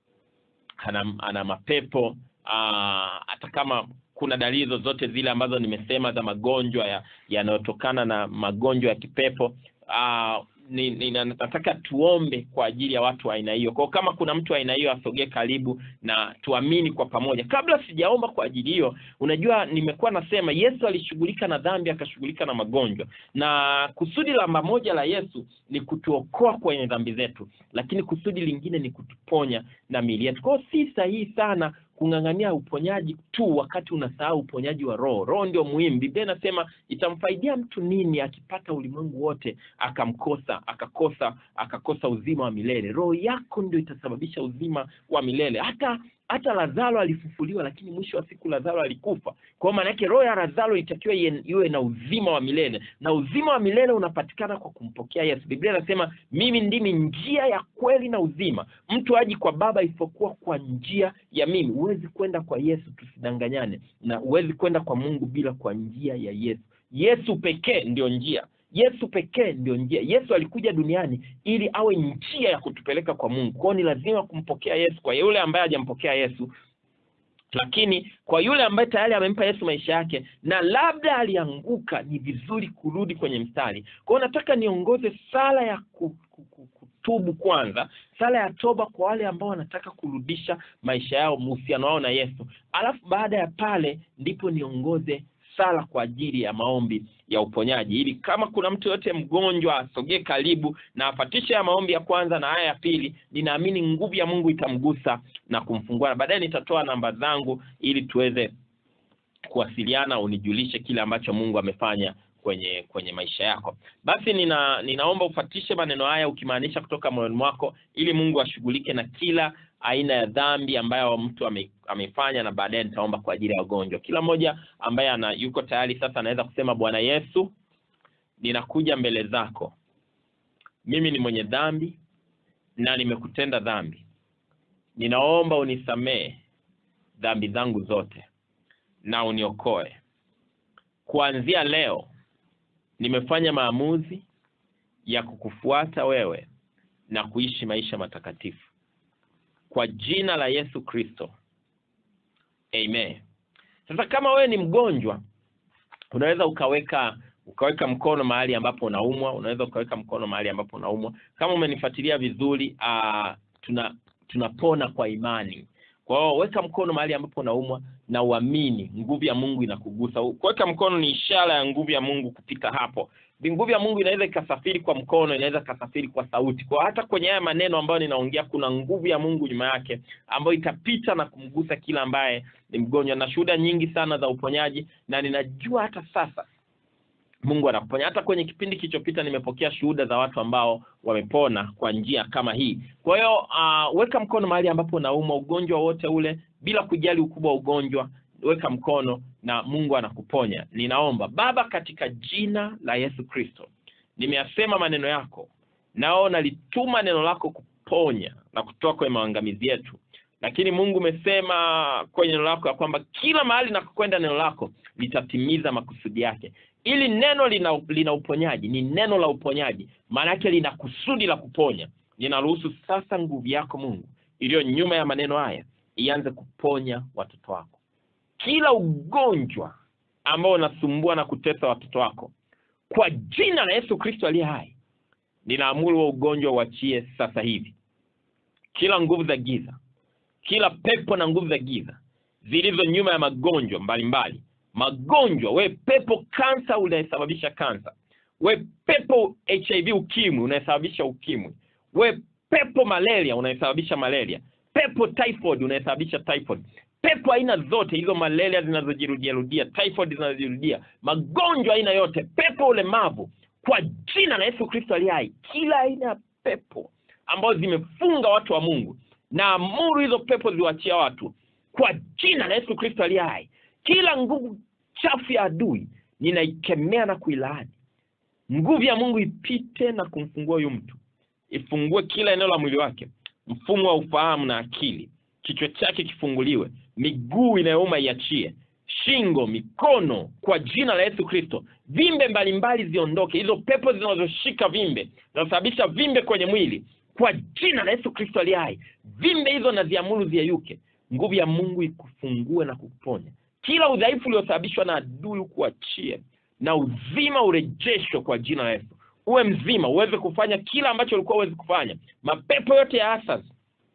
ana, ana mapepo aa, hata kama kuna dalili zozote zile ambazo nimesema za magonjwa yanayotokana ya na magonjwa ya kipepo uh, ni, ni, nataka tuombe kwa ajili ya watu wa aina hiyo. Kwa kama kuna mtu wa aina hiyo asogee karibu na tuamini kwa pamoja. Kabla sijaomba kwa ajili hiyo, unajua nimekuwa nasema Yesu alishughulika na dhambi, akashughulika na magonjwa, na kusudi la moja la Yesu ni kutuokoa kwenye dhambi zetu, lakini kusudi lingine ni kutuponya na miili yetu. Kwa hiyo si sahihi sana kung'ang'ania uponyaji tu wakati unasahau uponyaji wa roho. Roho ndio muhimu. Biblia inasema itamfaidia mtu nini akipata ulimwengu wote akamkosa akakosa akakosa uzima wa milele? Roho yako ndio itasababisha uzima wa milele. Hata hata Lazaro alifufuliwa, lakini mwisho wa siku Lazaro alikufa. Kwa maana yake roho ya Lazaro itakiwa iwe na uzima wa milele, na uzima wa milele unapatikana kwa kumpokea Yesu. Biblia inasema mimi ndimi njia ya kweli na uzima, mtu haji kwa Baba isipokuwa kwa njia ya mimi. Huwezi kwenda kwa Yesu, tusidanganyane, na huwezi kwenda kwa Mungu bila kwa njia ya Yesu. Yesu pekee ndio njia Yesu pekee ndio njia. Yesu alikuja duniani ili awe njia ya kutupeleka kwa Mungu. Kwao ni lazima kumpokea Yesu. Kwa yule ambaye hajampokea Yesu, lakini kwa yule ambaye tayari amempa Yesu maisha yake na labda alianguka, ni vizuri kurudi kwenye mstari. Kwa hiyo nataka niongoze sala ya ku, ku, ku, kutubu kwanza, sala ya toba kwa wale ambao wanataka kurudisha maisha yao, uhusiano wao na Yesu, alafu baada ya pale ndipo niongoze sala kwa ajili ya maombi ya uponyaji, ili kama kuna mtu yote mgonjwa asogee karibu na afatishe ya maombi ya kwanza na haya ya pili. Ninaamini nguvu ya Mungu itamgusa na kumfungua, na baadaye nitatoa namba zangu ili tuweze kuwasiliana, unijulishe kile ambacho Mungu amefanya kwenye kwenye maisha yako. Basi nina ninaomba ufatishe maneno haya ukimaanisha kutoka moyoni mwako, ili Mungu ashughulike na kila aina ya dhambi ambayo mtu ame, amefanya, na baadaye nitaomba kwa ajili ya wagonjwa. Kila mmoja ambaye ana yuko tayari sasa anaweza kusema, Bwana Yesu, ninakuja mbele zako, mimi ni mwenye dhambi na nimekutenda dhambi, ninaomba unisamehe dhambi zangu zote na uniokoe. Kuanzia leo nimefanya maamuzi ya kukufuata wewe na kuishi maisha matakatifu kwa jina la Yesu Kristo, amen. Sasa kama wewe ni mgonjwa, unaweza ukaweka ukaweka mkono mahali ambapo unaumwa, unaweza ukaweka mkono mahali ambapo unaumwa. Kama umenifuatilia vizuri, uh, tuna tunapona kwa imani. Kwa hiyo weka mkono mahali ambapo unaumwa na uamini, nguvu ya Mungu inakugusa. Kuweka mkono ni ishara ya nguvu ya Mungu kupita hapo. Nguvu ya Mungu inaweza ikasafiri kwa mkono, inaweza ikasafiri kwa sauti. Kwa hata kwenye haya maneno ambayo ninaongea, kuna nguvu ya Mungu nyuma yake ambayo itapita na kumgusa kila ambaye ni mgonjwa, na shuhuda nyingi sana za uponyaji, na ninajua hata sasa Mungu anakuponya. Hata kwenye kipindi kilichopita nimepokea shuhuda za watu ambao wamepona kwa njia kama hii. Kwa hiyo uh, weka mkono mahali ambapo unaumwa, ugonjwa wote ule, bila kujali ukubwa wa ugonjwa, weka mkono na Mungu anakuponya. Ninaomba Baba, katika jina la Yesu Kristo, nimeyasema maneno yako, nao nalituma neno lako kuponya na kutoa kwenye maangamizi yetu lakini Mungu umesema kwenye neno lako ya kwamba kila mahali nakokwenda neno lako litatimiza makusudi yake. Ili neno lina, lina uponyaji, ni neno la uponyaji, maana yake lina kusudi la kuponya. Ninaruhusu sasa nguvu yako Mungu iliyo nyuma ya maneno haya ianze kuponya watoto wako, kila ugonjwa ambao unasumbua na kutesa watoto wako, kwa jina la Yesu Kristo aliye hai, ninaamuru wa ugonjwa uachie sasa hivi, kila nguvu za giza kila pepo na nguvu za giza zilizo nyuma ya magonjwa mbalimbali magonjwa, we pepo kansa unayesababisha kansa, we pepo HIV ukimwi unayesababisha ukimwi, we pepo malaria unayesababisha malaria, pepo typhoid unayesababisha typhoid, pepo aina zote hizo, malaria zinazojirudia rudia, typhoid zinazojirudia, magonjwa aina yote, pepo ulemavu, kwa jina la Yesu Kristo aliye hai, kila aina ya pepo ambazo zimefunga watu wa Mungu na amuru hizo pepo ziwachia watu kwa jina la Yesu Kristo aliye hai. Kila nguvu chafu ya adui ninaikemea na kuilaani. Nguvu ya Mungu ipite na kumfungua huyu mtu, ifungue kila eneo la mwili wake, mfumo wa ufahamu na akili, kichwa chake kifunguliwe, miguu inayouma iachie, shingo, mikono, kwa jina la Yesu Kristo. Vimbe mbalimbali ziondoke, hizo pepo zinazoshika vimbe, zinazosababisha vimbe kwenye mwili kwa jina la Yesu Kristo aliye hai, vimbe hizo na ziamuru ziyeyuke. Nguvu ya Mungu ikufungue na kukuponya. Kila udhaifu uliosababishwa na adui ukuachie, na uzima urejeshwe kwa jina la Yesu. Uwe mzima, uweze kufanya kila ambacho ulikuwa uwezi kufanya. Mapepo yote ya asasi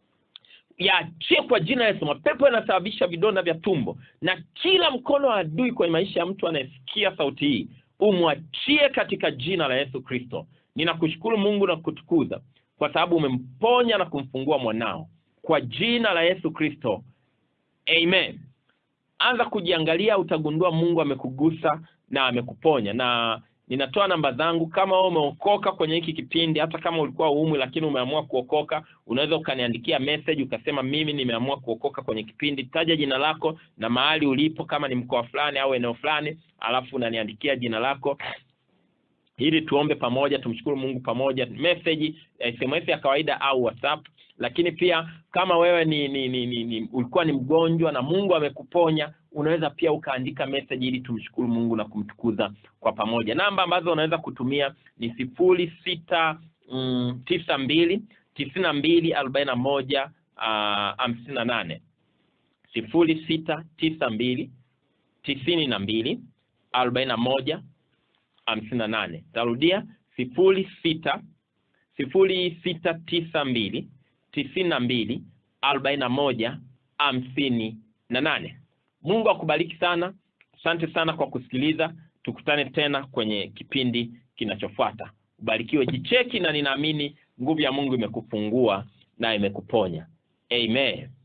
yaachie kwa jina la Yesu. Mapepo yanasababisha vidonda vya tumbo na kila mkono wa adui kwenye maisha ya mtu anayesikia sauti hii, umwachie katika jina la Yesu Kristo. Ninakushukuru Mungu na kutukuza kwa sababu umemponya na kumfungua mwanao kwa jina la Yesu Kristo, amen. Anza kujiangalia, utagundua Mungu amekugusa na amekuponya. Na ninatoa namba zangu, kama wewe umeokoka kwenye hiki kipindi, hata kama ulikuwa uumwi lakini umeamua kuokoka, unaweza ukaniandikia message ukasema, mimi nimeamua kuokoka kwenye kipindi. Taja jina lako na mahali ulipo, kama ni mkoa fulani au eneo fulani, alafu unaniandikia jina lako ili tuombe pamoja, tumshukuru Mungu pamoja, message SMS ya kawaida au WhatsApp. Lakini pia kama wewe ni, ni, ni, ni, ni ulikuwa ni mgonjwa na Mungu amekuponya, unaweza pia ukaandika message ili tumshukuru Mungu na kumtukuza kwa pamoja. Namba ambazo unaweza kutumia ni sifuri sita mm, tisa mbili tisini na mbili arobaini na moja hamsini na nane sifuri sita tisa mbili tisini na mbili arobaini na moja hamsini na nane. Tarudia sifuri sita sifuri sita tisa mbili tisini na mbili arobaini na moja hamsini na nane. Mungu akubariki sana. Asante sana kwa kusikiliza. Tukutane tena kwenye kipindi kinachofuata. Ubarikiwe. Jicheki, na ninaamini nguvu ya Mungu imekufungua na imekuponya. Amen.